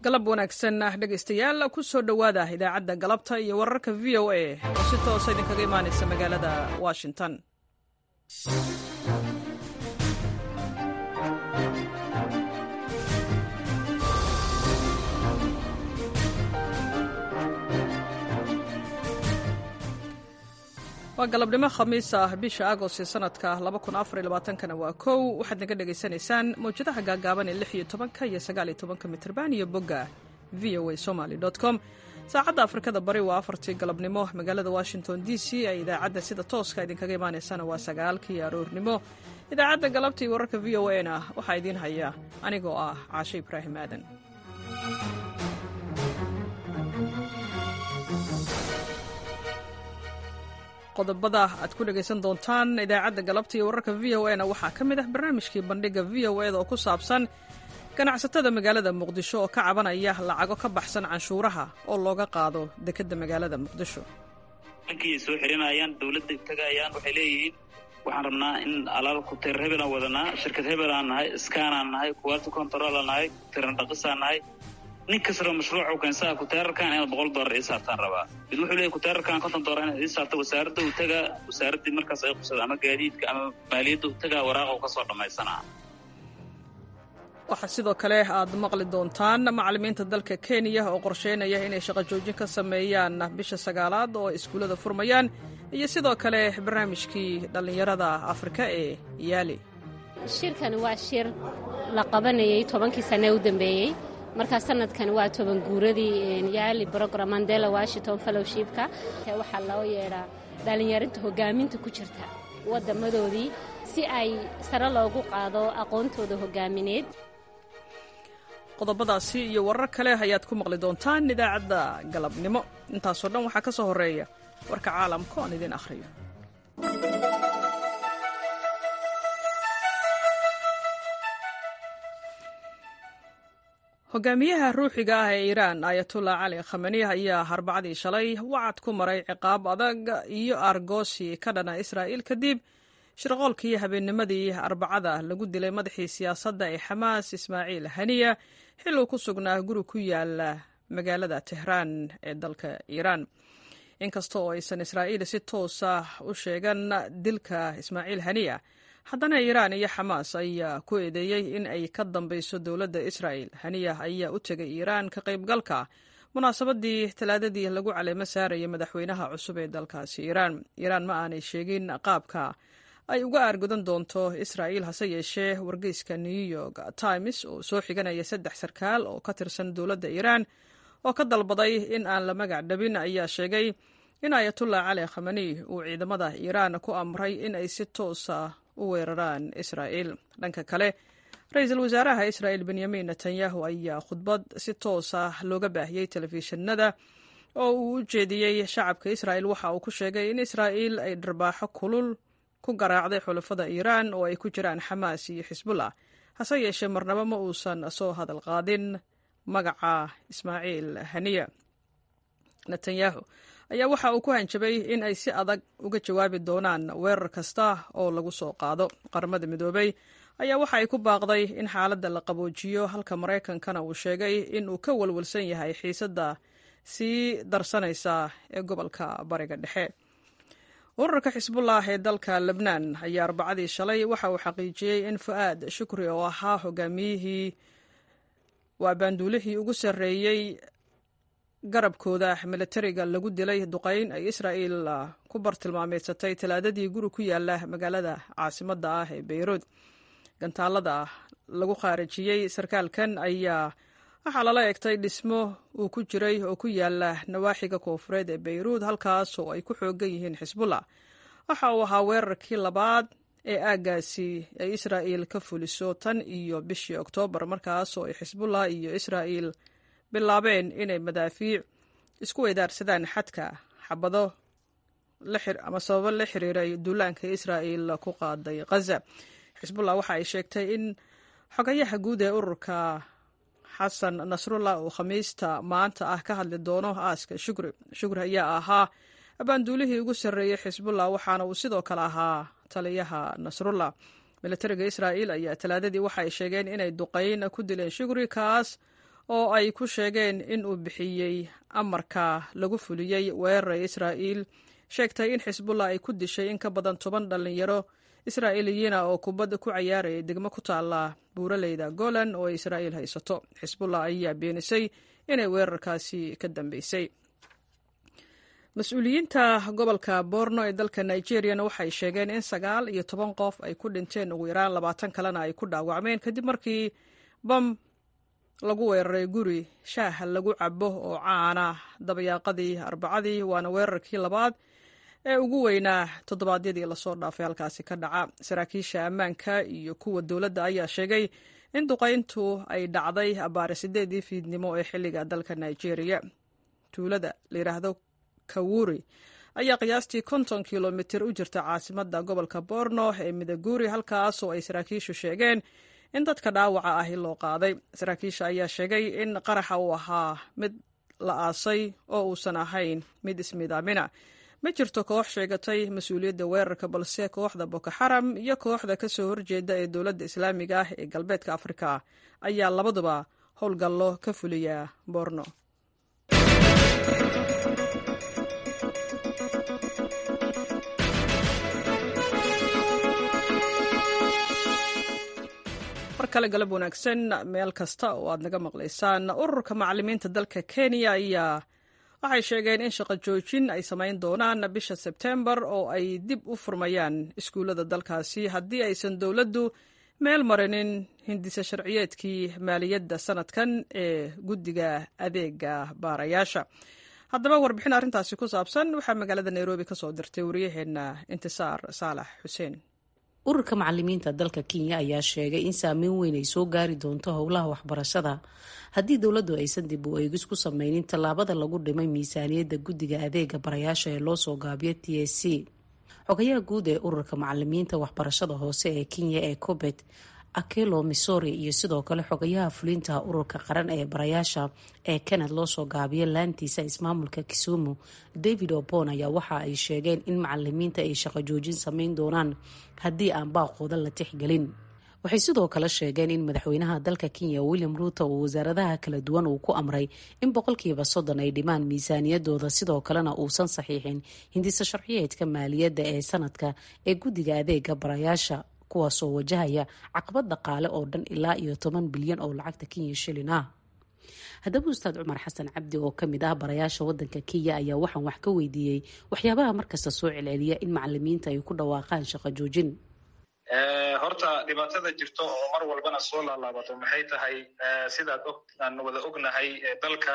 galab wanaagsan ah dhegaystayaal ku soo dhowaada idaacadda galabta iyo wararka v o a oo si toosa idinkaga imaanaysa magaalada washington waa galabnimo khamiis ah bisha agost ee sanadka kana waa kow waxaad naga dhegaysanaysaan mawjadaha gaagaaban ee iyo tobanka iyo sagaaliyo tobanka mitrban iyo bogga v o a somaly com saacadda afrikada bari waa afartii galabnimo magaalada washington d c ee idaacadda sida tooska idinkaga imaanaysana waa sagaalkii aroornimo idaacadda galabta iyo wararka v o a na waxaa idiin haya anigoo ah caashe ibraahim aadan qodobada aad ku dhegaysan doontaan idaacadda galabta iyo wararka v o a na waxaa ka mid ah barnaamijkii bandhiga v o eda oo ku saabsan ganacsatada magaalada muqdisho oo ka cabanaya lacago ka baxsan canshuuraha oo looga qaado dekedda magaalada muqdisho bankiyay soo xirinayaan dowladda tagayaan waxay leeyihiin waxaan rabnaa in alaal kuteer hebelaan wadanaa shirkad hebelaan nahay iskaanaan nahay quality controlaa nahay kuteeran dhaqisaan nahay nin kastaba mashruucu keensaha kuteerarkan inaad boqol dollar ii saartaan rabaa mid wuxuu leeyahy kuteerarkan konton dollar inaad ii saarto wasaaradda uu tagaa wasaaraddii markaas ay qusada ama gaadiidka ama maaliyadda uu tagaa waraaqa ka soo dhammaysanaa waxaa sidoo kale aad maqli doontaan macallimiinta dalka kenya oo qorsheynaya inay shaqo joojin ka sameeyaan bisha sagaalaad oo iskuullada furmayaan iyo sidoo kale barnaamijkii dhallinyarada afrika ee yaali shirkani waa shir la qabanayay tobankii sane u dambeeyey markaa sanadkan waa toban guuradii yaali brogram mandela washington fellowshipka waxaa loo yeedhaa dhallinyarinta hogaaminta ku jirta wadamadoodii si ay sare loogu qaado aqoontooda hogaamineed qodobadaasi iyo warar kale ayaad ku maqli doontaan idaacadda galabnimo intaasoo dhan waxaa ka soo horreeya warka caalamka oon idiin akhriyo hogaamiyaha ruuxiga ah ee iiraan ayatullah cali khamani ayaa arbacadii shalay wacad ku maray ciqaab adag iyo argoosi ka dhana israa'iil kadib shirqoolkii habeennimadii arbacada lagu dilay madaxii siyaasadda ee xamaas ismaaciil haniya xil uu ku sugnaa guri ku yaala magaalada tehraan ee dalka iiraan inkasta oo aysan israa'iil si toosa u sheegan dilka ismaaciil haniya haddana iiraan iyo xamaas ayaa ku eedeeyey in ay ka dambayso dowladda israa'el haniya ayaa u tegay iiraan ka qaybgalka munaasabadii talaadadii lagu caleemo saarayay madaxweynaha cusub ee dalkaasi iiraan iiraan ma aanay sheegin qaabka ay uga aargudan doonto israa'iil hase yeeshee wargeyska new york times oo soo xiganaya saddex sarkaal oo ka tirsan dowladda iiraan oo ka dalbaday in aan la magac dhabin ayaa sheegay in ayatullah cali khamani uu ciidamada iiraan ku amray in ay si toosa u weeraraan israa'iil dhanka kale ra-iisul wasaaraha israa'il benyamin netanyahu ayaa khudbad si toosa looga baahiyey telefishinada oo uu u jeediyey shacabka israa'il waxa uu ku sheegay in israa'iil ay dharbaaxo kulul ku garaacday xulafada iiraan oo ay ku jiraan xamaas iyo xisbullah hase yeeshee marnaba ma uusan soo hadal qaadin magaca ismaaciil haniya netanyahu ayaa waxa uu ku hanjabay in ay si adag uga jawaabi doonaan weerar kasta oo lagu soo qaado qaramada midoobey ayaa waxa ay ku baaqday in xaaladda la qaboojiyo halka maraykankana uu sheegay in uu ka walwalsan yahay xiisadda sii darsanaysa ee gobolka bariga dhexe ururka xisbullah ee dalka lebnaan ayaa arbacadii shalay waxa uu xaqiijiyey in fu'aad shukri oo ahaa hogaamiyihii waa baanduulihii ugu sarreeyey garabkooda militariga lagu dilay duqayn ay israa'iil ku bartilmaameedsatay talaadadii guri ku yaala magaalada caasimadda ah ee beyruud gantaalada lagu khaarijiyey sarkaalkan ayaa waxaa lala egtay dhismo uu ku jiray oo ku yaala nawaaxiga koofureed ee beyruud halkaas oo ay ku xoogan yihiin xisbullah waxa uu ahaa weerarkii labaad ee aaggaasi ay israa'iil ka fuliso tan iyo bishii oktoobar markaas oo ay xisbullah iyo israa'iil bilaabeen inay madaafiic isku weydaarsadaan xadka xabado ama sababo la xiriiray duulaanka israa'iil ku qaaday khaza xisbullah waxa ay sheegtay in xogayaha guud ee ururka xasan nasrullah uu khamiista maanta ah ka hadli doono aaska shukri shukri ayaa ahaa abaanduulihii ugu sarreeyey xisbullah waxaana uu sidoo kale ahaa taliyaha nasrullah militariga israa'iil ayaa talaadadii waxa ay sheegeen inay duqayn ku dileen shukri kaas oo ay ku sheegeen in uu bixiyey amarka lagu fuliyey weerara israa'iil sheegtay in xisbullah ay ku dishay in ka badan toban dhallinyaro israa'iiliyiina oo kubadda ku cayaarayay degmo ku taalla buuraleyda golan oo ay israa'iil haysato xisbullah ayaa beenisay inay weerarkaasi ka dambeysay mas-uuliyiinta gobolka borno ee dalka nigeriyana waxay sheegeen in sagaal iyo toban qof ay ku dhinteen ugu yaraan labaatan kalena ay ku dhaawacmeen kadib markii bam lagu weeraray guri shaah lagu cabo oo caana dabayaaqadii arbacadii waana weerarkii labaad ee ugu weynaa toddobaadyadii lasoo dhaafay halkaasi ka dhaca saraakiisha ammaanka iyo kuwa dowladda ayaa sheegay in duqayntu ay dhacday abaare sideedii fiidnimo ee xilliga dalka nigeria tuulada layidhaahdo kawuri ayaa qiyaastii konton kilomitir u jirta caasimadda gobolka borno ee midaguri halkaasoo ay saraakiishu sheegeen in dadka dhaawaca ahi loo qaaday saraakiisha ayaa sheegay in qaraxa uu ahaa mid la aasay oo uusan ahayn mid ismidaamina ma jirto koox sheegatay mas-uuliyadda weerarka balse kooxda boko xaram iyo kooxda ka soo horjeeda ee dowladda islaamiga ah ee galbeedka afrika ayaa labaduba howlgallo ka fuliya borno mar kale galab wanaagsan meel kasta oo aad naga maqlaysaan ururka macalimiinta dalka kenya ayaa waxay sheegeen in shaqo joojin ay samayn doonaan bisha sebtembar oo ay dib u furmayaan iskuullada dalkaasi haddii aysan dowladdu meel marinin hindisa sharciyeedkii maaliyadda sanadkan ee guddiga adeega baarayaasha haddaba warbixin arrintaasi ku saabsan waxaa magaalada nairobi ka soo dirtay wariyaheenna intisaar saalax xuseen ururka macalimiinta dalka kenya ayaa sheegay in saameyn weyn ay soo gaari doonto howlaha waxbarashada haddii dowladdu aysan dib u eegis ku sameynin tallaabada lagu dhimay miisaaniyadda guddiga adeega barayaasha ee loo soo gaabiyo t s c xogayaha guud ee ururka macalimiinta waxbarashada hoose ee kenya ee cobet akelo missouri iyo sidoo kale xogayaha fulinta ururka qaran ee barayaasha ee kanad loo soo gaabiyo laantiisa ismaamulka kisumu david obon ayaa waxa ay sheegeen in macalimiinta ay shaqo joojin sameyn doonaan haddii aan baaqooda la tixgelin waxay sidoo kale sheegeen in madaxweynaha dalka kenya william ruuto uu wasaaradaha kala duwan uu ku amray in boqolkiiba soddon ay dhimaan miisaaniyadooda sidoo kalena uusan saxiixin hindisa sharciyeedka maaliyadda ee sanadka ee guddiga adeega barayaasha kuwaasoo wajahaya caqabad dhaqaale oo dhan ilaa iyo toban bilyan oo lacagta kenya shilin ah haddaba ustaad cumar xasan cabdi oo kamid ah barayaasha wadanka kenya ayaa waxaan wax ka weydiiyey waxyaabaha markasta soo celceliya in macalimiinta ay ku dhawaaqaan shaqo joojin horta dhibaatada jirto oo mar walbana soo laalaabato maxay tahay sidaad og aan wada ognahay dalka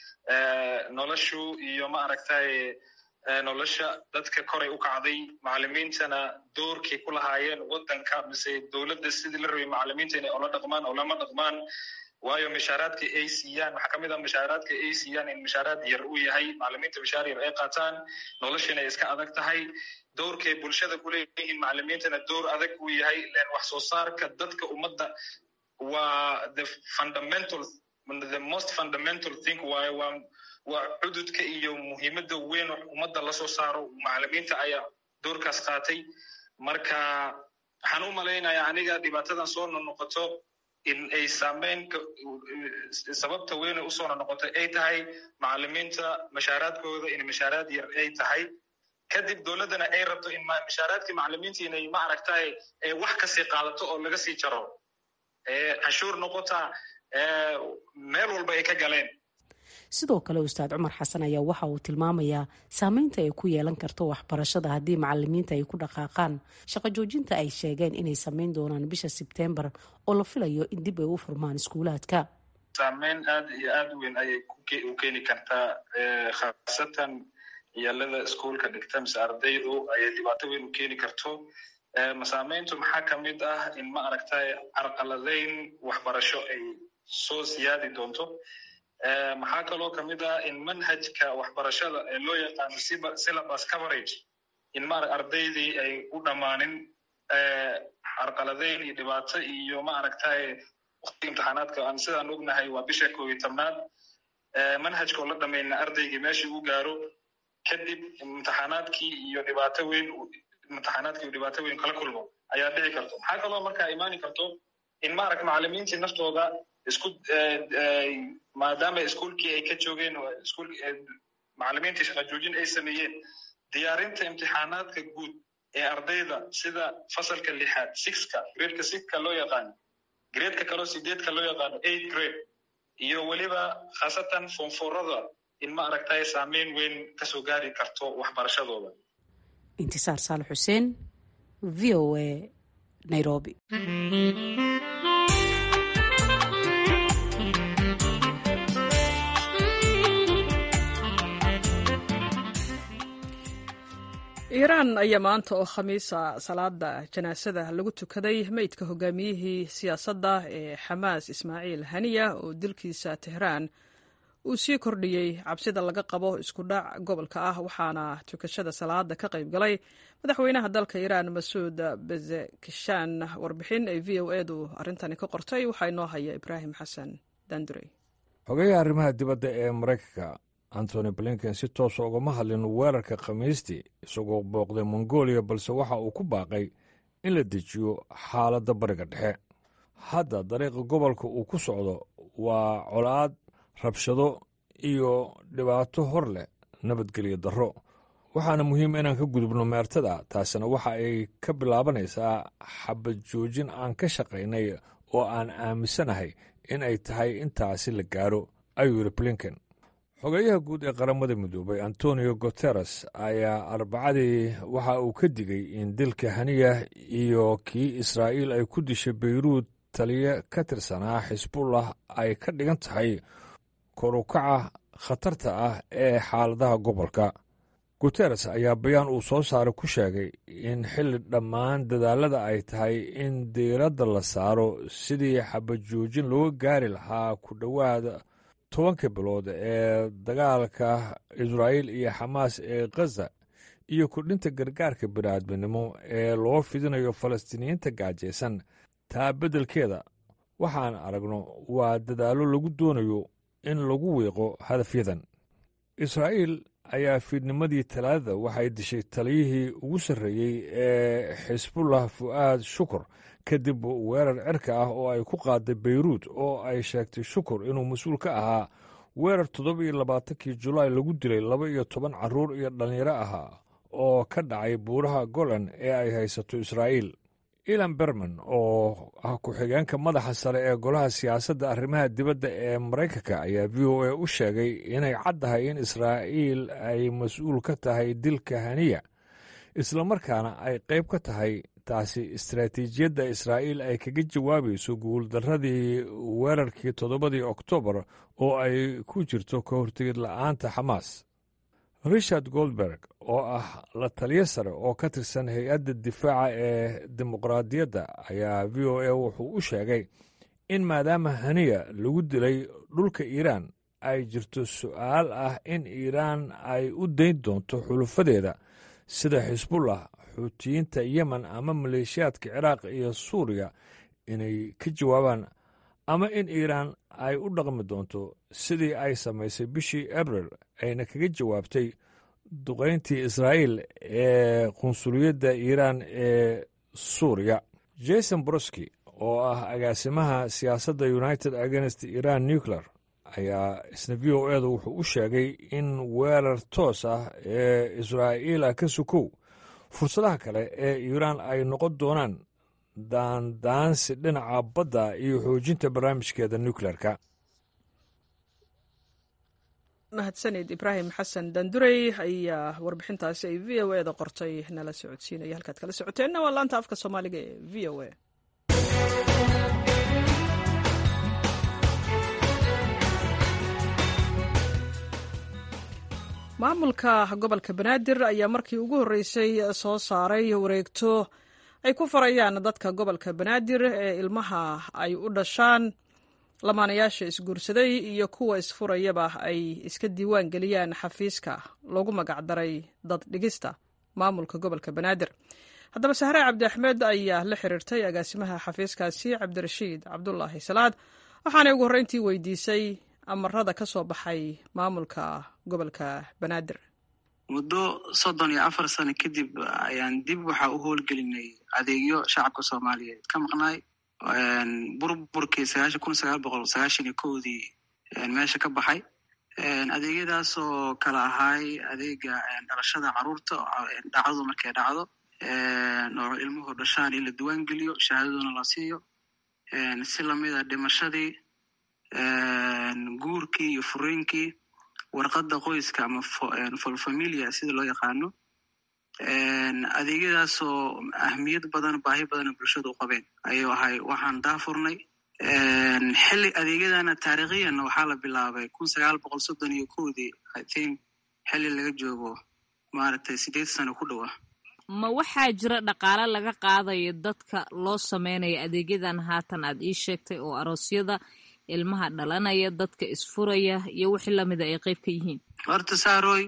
noloshu iyo ma aragtay nolosha dadka koray u kacday macalimiintana doorkay ku lahaayeen wadanka mise dowladda sidii la rabay macalimiinta inay ola dhaqmaan oo lama dhaqmaan waayo mishaaraadka ay siiyaan waxaa kamid a mishaaraadka ay siiyaan in mishaaraad yar uu yahay macalimiinta mishaar yar ay qaataan noloshana ay iska adag tahay doorkay bulshada ku leeyihiin macalimiintana door adag uu yahay len wax soo saarka dadka ummadda waa the fundamental the most fundamental thing waayo waa waa cududka iyo muhiimadda weyn ummadda lasoo saaro macalimiinta ayaa doorkaas qaatay marka waxaan u malaynayaa aniga dhibaatadan soo nonoqoto in ay saameyn sababta weyne usoo nonoqoto ay tahay macalimiinta mashaaraadkooda in mashaaraad yar ay tahay kadib dowladdana ay rabto in mashaaraadkii macalimiinta inay ma aragtay wax kasii qaadato oo laga sii jaro cashuur noqota meel walba ay ka galeen sidoo kale ustaad cumar xasan ayaa waxa uu tilmaamayaa saameynta ay ku yeelan karto waxbarashada haddii macalimiinta ay ku dhaqaaqaan shaqo joojinta ay sheegeen inay sameyn doonaan bisha sebtembar oo la filayo in dib ay u furmaan iskuulaadka saameyn aad iyo aad weyn ayay u keeni kartaa khaasatan yaalada iskuolka dhigta mise ardaydu ayay dhibaato weyn u keeni karto masaameyntu maxaa kamid ah in ma aragtay carqaladeyn waxbarasho ay soo siyaadi doonto maxaa kaloo kamid ah in manhajka waxbarashada ee loo yaqaano syllabus coverage in ma ardaydii ay u dhammaanin carqaladeyn iyo dhibaato iyo ma aragtay waqti imtixaanaadka aan sidaan ognahay waa bisha koob iyo tobnaad manhajka oo la dhamayna ardaygii meeshii u gaaro kadib imtixaanaadkii iyo dhibaato weyn imtixaanaadkii dhibaato weyn kala kulmo ayaa dhici karto maxaa kaloo markaa imaani karto in maaragta macalimiintii naftooda isku maadaama iskuolkii ay ka joogeen iskuol macalimiintii shaqa joojin ay sameeyeen diyaarinta imtixaanaadka guud ee ardayda sida fasalka lixaad sixka gradeka sixka loo yaqaano gradeka kaloo sideedka loo yaqaano eight grade iyo weliba khaasatan foonfoorada in ma aragtay saameyn weyn kasoo gaari karto waxbarashadooda intisaar saalax xuseen v o a nairobi iiraan ayaa maanta oo khamiisa salaada janaasada lagu tukaday meydka hogaamiyihii siyaasadda ee xamaas ismaaciil haniya oo dilkiisa tehraan uu sii kordhiyey cabsida laga qabo isku dhac gobolka ah waxaana tukashada salaada ka qayb galay madaxweynaha dalka iiraan masuud bezekishan warbixin ay v o edu arrintani ka qortay waxaa inoo haya ibraahim xasan dandurey xogeyaha arrimaha dibadda ee maraykanka antony blinken si toosa ugama hadlin weerarka khamiistii isagoo booqday mongolia balse waxa uu ku baaqay in la dejiyo xaaladda bariga dhexe hadda dariiqa gobolka uu ku socdo waa colaad rabshado iyo dhibaato hor leh nabadgelyo darro waxaana muhiim inaan ka gudubno meertada taasina waxa ay ka bilaabanaysaa xabad joojin aan ka shaqaynay oo aan aaminsanahay in ay tahay intaasi la gaaro ayuu yidhi blinken xogeyaha guud ee qaramada midoobay antonio guteres ayaa arbacadii waxa uu ka digay in dilka haniya iyo kii israa'iil ay ku dishay beyruud taliye ka tirsanaa xisbullah ay ka dhigan tahay korukaca khatarta ah ee xaaladaha gobolka guteres ayaa bayaan uu soo saaray ku sheegay in xilli dhammaan dadaallada ay tahay in diiradda la saaro sidii xabajoojin looga gaari lahaa ku dhowaada tobanka bilood ee dagaalka israa'iil iyo xamaas ee khaza iyo kordhinta gargaarka bini'aadminimo ee loo fidinayo falastiiniyiinta gaajaysan taa beddelkeeda waxaan aragno waa dadaallo lagu doonayo in lagu wiiqo hadafyadan israa'iil ayaa fiidnimadii talaadada waxay dishay taliyihii ugu sarreeyey ee xisbullah fu'aad shukur kadib weerar cirka ah oo ay ku qaaday beyruud oo ay sheegtay shukur inuu mas-uul ka ahaa weerar toddoba iyo labaatankii julaay lagu dilay laba iyo toban carruur iyo dhallinyaro ahaa oo ka dhacay buuraha golan ee ay haysato israa'iil ilan berman oo ah ku-xigeenka madaxa sare ee golaha siyaasadda arrimaha dibadda ee maraykanka ayaa v o a u sheegay inay caddahay in israa'iil ay mas-uul ka tahay dilka haniya islamarkaana ay qayb ka tahay taasi istaraatiijiyadda israa'iil ay kaga jawaabayso guuldarradii weerarkii toddobadii oktoobar oo ay ku jirto ka hortegid la'aanta xamaas richard goldberg oo ah la taliyo sare oo ka tirsan hay-adda difaaca ee dimuqraadiyadda ayaa v o a wuxuu u sheegay in maadaama haniya lagu dilay dhulka iiraan ay jirto su'aal ah in iiraan ay u dayn doonto xulufadeeda sida xisbullah xuutiyiinta yemen ama maleeshiyaadka ciraaq iyo suuriya inay ka jawaabaan ama in iiraan ay u dhaqmi doonto sidii ay samaysay bishii abril ayna kaga jawaabtay duqayntii israa'iil ee qunsuliyadda iiraan ee suuriya jason broski oo ah agaasimaha siyaasadda united against iran nuclear ayaa isna v o edu wuxuu u sheegay in weerar toos ah ee israa'iila ka sukow fursadaha kale ee iiraan ay noqon doonaan daandaansi dhinaca badda iyo xoojinta barnaamijkeeda nukleerka mahadsanid ibraahim xasan dandurey ayaa warbixintaasi ay v o e da qortay nala socodsiinaya halkaad kala socoteenna waa laanta afka soomaaliga ee v o e maamulka gobolka banaadir ayaa markii ugu horreysay soo saaray wareegto ay ku farayaan dadka gobolka banaadir ee ilmaha ay u dhashaan lamaanayaasha isguursaday iyo kuwa isfurayaba ay iska diiwaan geliyaan xafiiska loogu magacdaray dad dhigista maamulka gobolka banaadir haddaba sahre cabdi axmed ayaa la xiriirtay agaasimaha xafiiskaasi cabdirashiid cabdulaahi salaad waxaanay ugu horreyntii weydiisay amarada ka soo baxay maamulka gobolka banaadir muddo soddon iyo afar sano kadib ayaan dib waxaa u howlgelinay adeegyo shacabka soomaaliyeed ka maqnaay burburkii sagaashan kun sagaal boqol sagaashan iyo kowdii meesha ka baxay adeegyadaasoo kala ahaay adeega dhalashada caruurta dhacdadu markay dhacdo oo ilmuhu dhashaan in la diiwaan geliyo shahaadaduna la siiyo si lamida dhimashadii guurkii iyo furiinkii warqadda qoyska ama folfamilia sida loo yaqaano adeegyadaasoo ahmiyad badan baahi badana bulshada u qabeen ayuu ahay waxaan daafurnay xilli adeegyadana taariikhiyanna waxaa la bilaabay kun sagaal boqol soddon iyo kowdii i think xilli laga joogo maaragtay sideed sano ku dhowa ma waxaa jira dhaqaale laga qaadayo dadka loo sameynayo adeegyadan haatan aad ii sheegtay oo aroosyada ilmaha dhalanaya dadka isfuraya iyo wixii lamida ay qeyb ka yihiin horta saaroy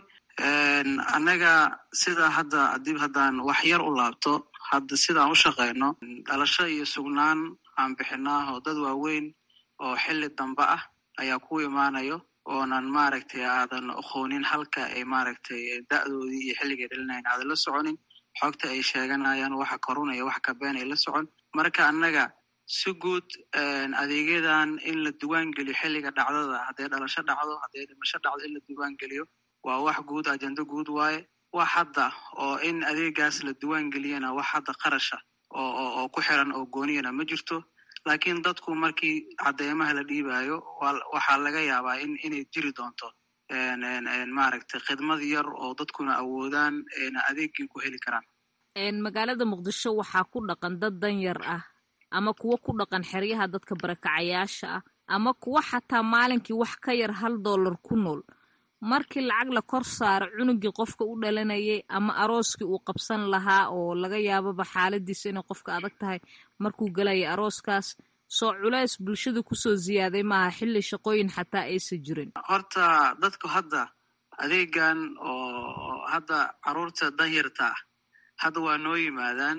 annaga sida hadda dib haddaan wax yar u laabto hadda sidaan u shaqeyno dhalasho iyo sugnaan aan bixinaa oo dad waaweyn oo xilli dambe ah ayaa ku imaanayo oonan maaragtay aadan aqoonin halka ay maaragtay da'doodii iyo xilligay dhalinayn aadan la soconin xogta ay sheeganayaan waxa korunaya wax kabeen ay la socon marka annaga si guud adeegyadan in la diiwaan geliyo xilliga dhacdada hadday dhalasho dhacdo hadday dhimasho dhacdo in la diiwaan geliyo waa wax guud ajendo guud waaye wax hadda oo in adeegaas la diiwaan geliyana wax hadda qarasha oo oo ku xiran oo gooniyana ma jirto laakiin dadku markii cadeymaha la dhiibayo waxaa laga yaabaa in inay jiri doonto maaragtay khidmad yar oo dadkuna awoodaan adeegii ku heli karaan magaalada muqdisho waxaa ku dhaqan dad danyar ah ama kuwo ku dhaqan xeryaha dadka barakacayaasha ah ama kuwo xataa maalinkii wax ka yar hal dollar ku nool markii lacag la kor saaro cunugii qofka u dhalanayay ama arooskii uu qabsan lahaa oo laga yaababa xaaladiisa inay qofka adag tahay markuu galaya arooskaas soo culays bulshada kusoo ziyaaday maaha xilli shaqooyin xataa aysan jirin horta dadku hadda adeegan oo hadda caruurta danyarta ah hadda waa noo yimaadaan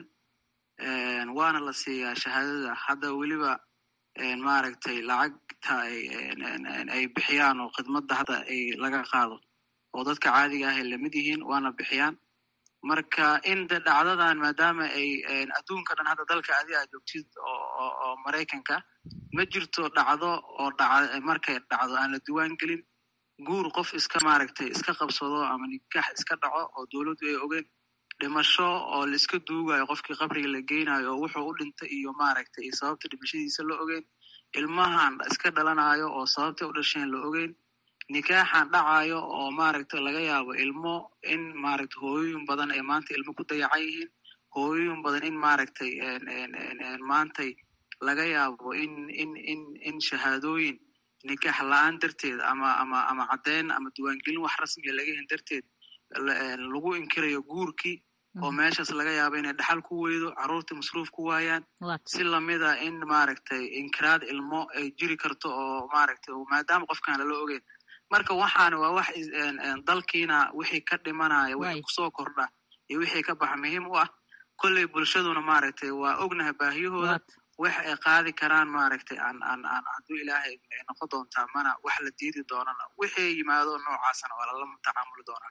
waana la siiyaa shahaadada hadda weliba maaragtay lacagta ay bixiyaan oo khidmadda hadda ay laga qaado oo dadka caadiga ah ay lamid yihiin waana bixiyaan marka in de dhacdadan maadaama ay adduunka dhan hadda dalka adi aa joogtid oo maraykanka ma jirto dhacdo oo dhaca markay dhacdo aan la diiwaan gelin guur qof iska maaragtay iska qabsado ama nikax iska dhaco oo dowladdu ay ogeen dhimasho oo laiska duugayo qofkii qabriga la geynayo oo wuxuu u dhintay iyo maaragtay iyo sababta dhimashadiisa la ogeyn ilmahan iska dhalanayo oo sababtay u dhasheen la ogeyn nikaaxan dhacayo oo maaragtay laga yaabo ilmo in maaragtay hooyooyin badan ay maanta ilmo ku dayacan yihiin hooyooyin badan in maaragtay maantay laga yaabo in in in in shahaadooyin nikaax la-aan darteed ama ama ama caddeyn ama diiwaangelin wax rasmiga laga hen darteed lagu inkirayo guurkii oo meeshaas laga yaabo inay dhaxal ku weydo carruurta masruuf ku waayaan si lamida in maaragtay inkiraad ilmo ay jiri karto oo maaragtay maadaama qofkaan lala ogeyn marka waxaana waa wax dalkiina wixii ka dhimanaya wixii kusoo kordha iyo wixii ka baxa muhiim u ah kolley bulshaduna maaragtay waa ognahay baahiyahooda wax ay qaadi karaan maaragtay aan aan aan hadduu ilaahay ay noqon doontaa mana wax la diidi doonana wixii yimaado noocaasana waa lala tacaamuli doonaa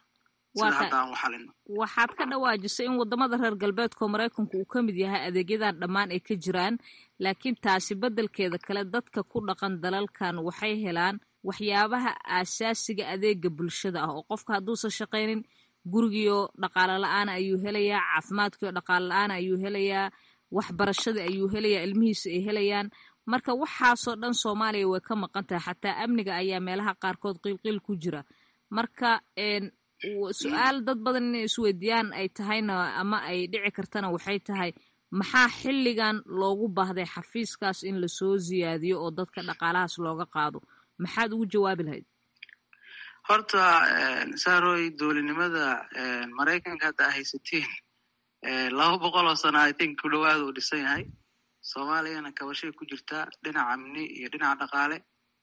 waxaad ka dhawaajisay in wadamada reer galbeedkao maraykanku uu ka mid yahay adeegyadan dhammaan ay ka jiraan laakiin taasi beddelkeeda kale dadka ku dhaqan dalalkan waxay helaan waxyaabaha aasaasiga adeega bulshada ah oo qofka hadduusan shaqaynin gurigiio dhaqaalo la-aan ayuu helayaa caafimaadkiio dhaqaalo la-aan ayuu helayaa waxbarashadii ayuu helayaa ilmihiisa ay helayaan marka waxaasoo dhan soomaaliya way ka maqan tahay xataa amniga ayaa meelaha qaarkood qiilqiil ku jira marka su-aal dad badan inay isweydiiyaan ay tahayna ama ay dhici kartana waxay tahay maxaa xilligan loogu baahday xafiiskaas in lasoo ziyaadiyo oo dadka dhaqaalahaas looga qaado maxaad ugu jawaabi lahayd horta saaroy dowlinimada maraykanka hadda a haysatiin laba boqol oo sana i think ku dhawaada uu dhisan yahay soomaaliyana kabashay ku jirtaa dhinaca amni iyo dhinaca dhaqaale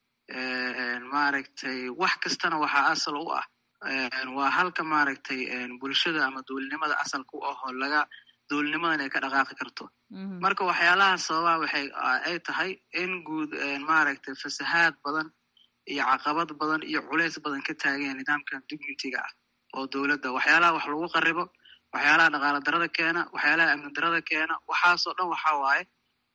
maaragtay wax kastana waxaa asal u ah waa halka maaragtay bulshada ama dowlinimada asalka u ahoo laga dowlinimadan ay ka dhaqaaqi karto marka waxyaalaha sababaa waxay ay tahay in guud maaragtay fasahaad badan iyo caqabad badan iyo culays badan ka taageen nidaamkan dignitiga ah oo dowladda waxyaalaha wax lagu qaribo waxyaalaha dhaqaala darada keena waxyaalaha amni darada keena waxaasoo dhan waxa waaye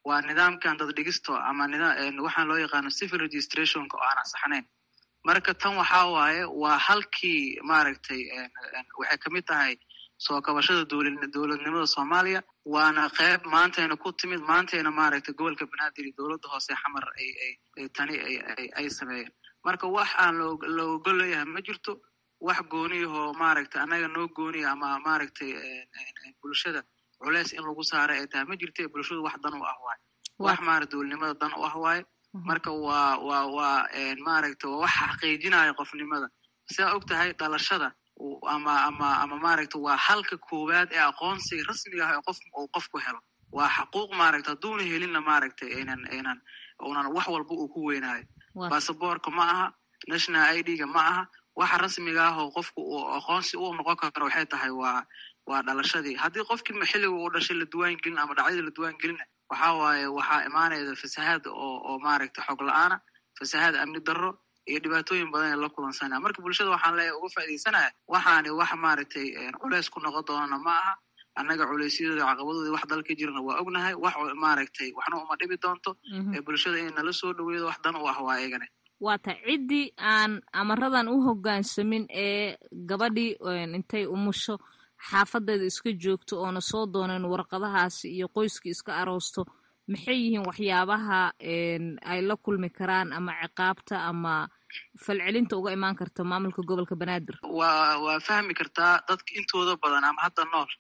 waa nidaamkan daddhigisto ama waxaan loo yaqaano civil registrationka oo aan ansaxnayn marka tan waxaa waaye waa halkii maaragtay waxay kamid tahay soo kabashada dowladnimada soomaaliya waana qeyb maantayna ku timid maantayna maaragtay gobolka banaadir iyo dowladda hoose xamar ay tani ay sameeyeen marka wax aan la ogol leeyahay ma jirto wax gooniyahoo maaragtay annaga noo gooniya ama maaragtay bulshada culeys in lagu saara ay tahay ma jirta bulshadu wax dan u ah waaye wax maarata dowladnimada dan u ah waaye marka waa waa waa maaragtay waa wax xaqiijinaya qofnimada sidaa og tahay dhalashada ama ama ama maaragtay waa halka koowaad ee aqoonsiga rasmiga ah ee qof uu qofku helo waa xaquuq maaragta hadduuna helinna maaragtay aynan aynan unan wax walba uu ku weynaayo basaboorka ma aha national i d-ga ma aha waxa rasmiga ah oo qofku uu aqoonsi u noqon karo waxay tahay waa waa dhalashadii haddii qofkii xilliga uu dhashay la duwaan gelin ama dhacdadii la duwaan gelina waxa waaye waxaa imaanayda fasahaad oo oo maaragtay xog la-aana fasahaad amni darro iyo dhibaatooyin badan ee la kulansanaya marka bulshada waxaan leeyahay uga faaidaysanaya waxaani wax maaragtay culeys ku noqon doonana ma aha annaga culeysyadooda caqabadoodii wax dalka jirana waa ognahay wax maaragtay waxna uma dhibi doonto ee bulshada in nala soo dhaweedo wax dan u ah waa eegane waata ciddii aan amaradan u hoggaansamin ee gabadhii intay umusho xaafadeeda iska joogto oona soo dooneen warqadahaasi iyo qoyskii iska aroosto maxay yihiin waxyaabaha ay la kulmi karaan ama ciqaabta ama falcelinta uga imaan karta maamulka gobolka banaadir waa waa fahmi kartaa dadka intooda badan ama hadda nool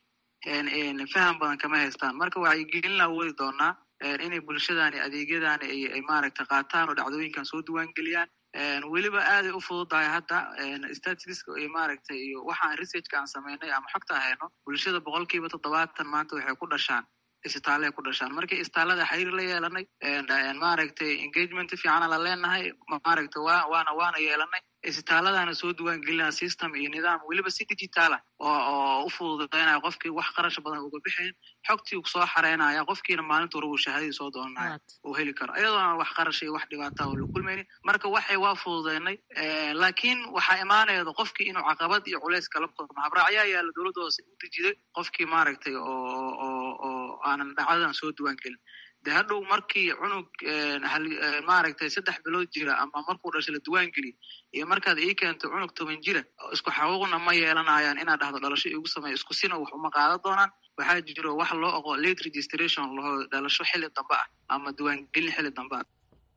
faham badan kama haystaan marka wacyigelin wadi doonaa inay bulshadani adeegyadani ay maaragtay qaataan oo dhacdooyinkan soo duwaan geliyaan weliba aaday u fududahay hadda statistiska iyo maaragtay iyo waxaan researchka aan samaynay ama xogta hayno bulshada boqolkiiba toddobaatan maanta waxay ku dhashaan isbitaalay ku dhashaan markii isbitaallada xiriir la yeelanay maaragtay engagement fiicana la leenahay maaragtay wa waana waana yeelanay isbitaaladana soo duwaan gelinaa system iyo nidaam weliba si digitaala oo oo u fududaynaya qofkii wax qarash badan uga bixayn xogtii soo xareynaya qofkiina maalinta hore uu shahaadadii soo doonanaya uu heli karo iyadoona wax qarash iyo wax dhibaata oo la kulmaynin marka waxay waa fududaynay laakiin waxaa imaanayda qofkii inuu caqabad iyo culays kala kulmo habraacyaa yaala dowladda hoose u dejiday qofkii maaragtay oo oo oo aanan dhacdadan soo duwaan gelin de hadhow markii cunug maaragtay saddex bilood jira ama markuu dhashay la duwaan geliy iyo markaad ii keento cunug toban jira isku xaquuqna ma yeelanayaan inaad dhahdo dhalasho igu sameeyo isku sina wax uma qaadan doonaan waxaa jiro wax loo oqo late registration laho dhalasho xilli dambe ah ama duwaangelin xilli dambe ah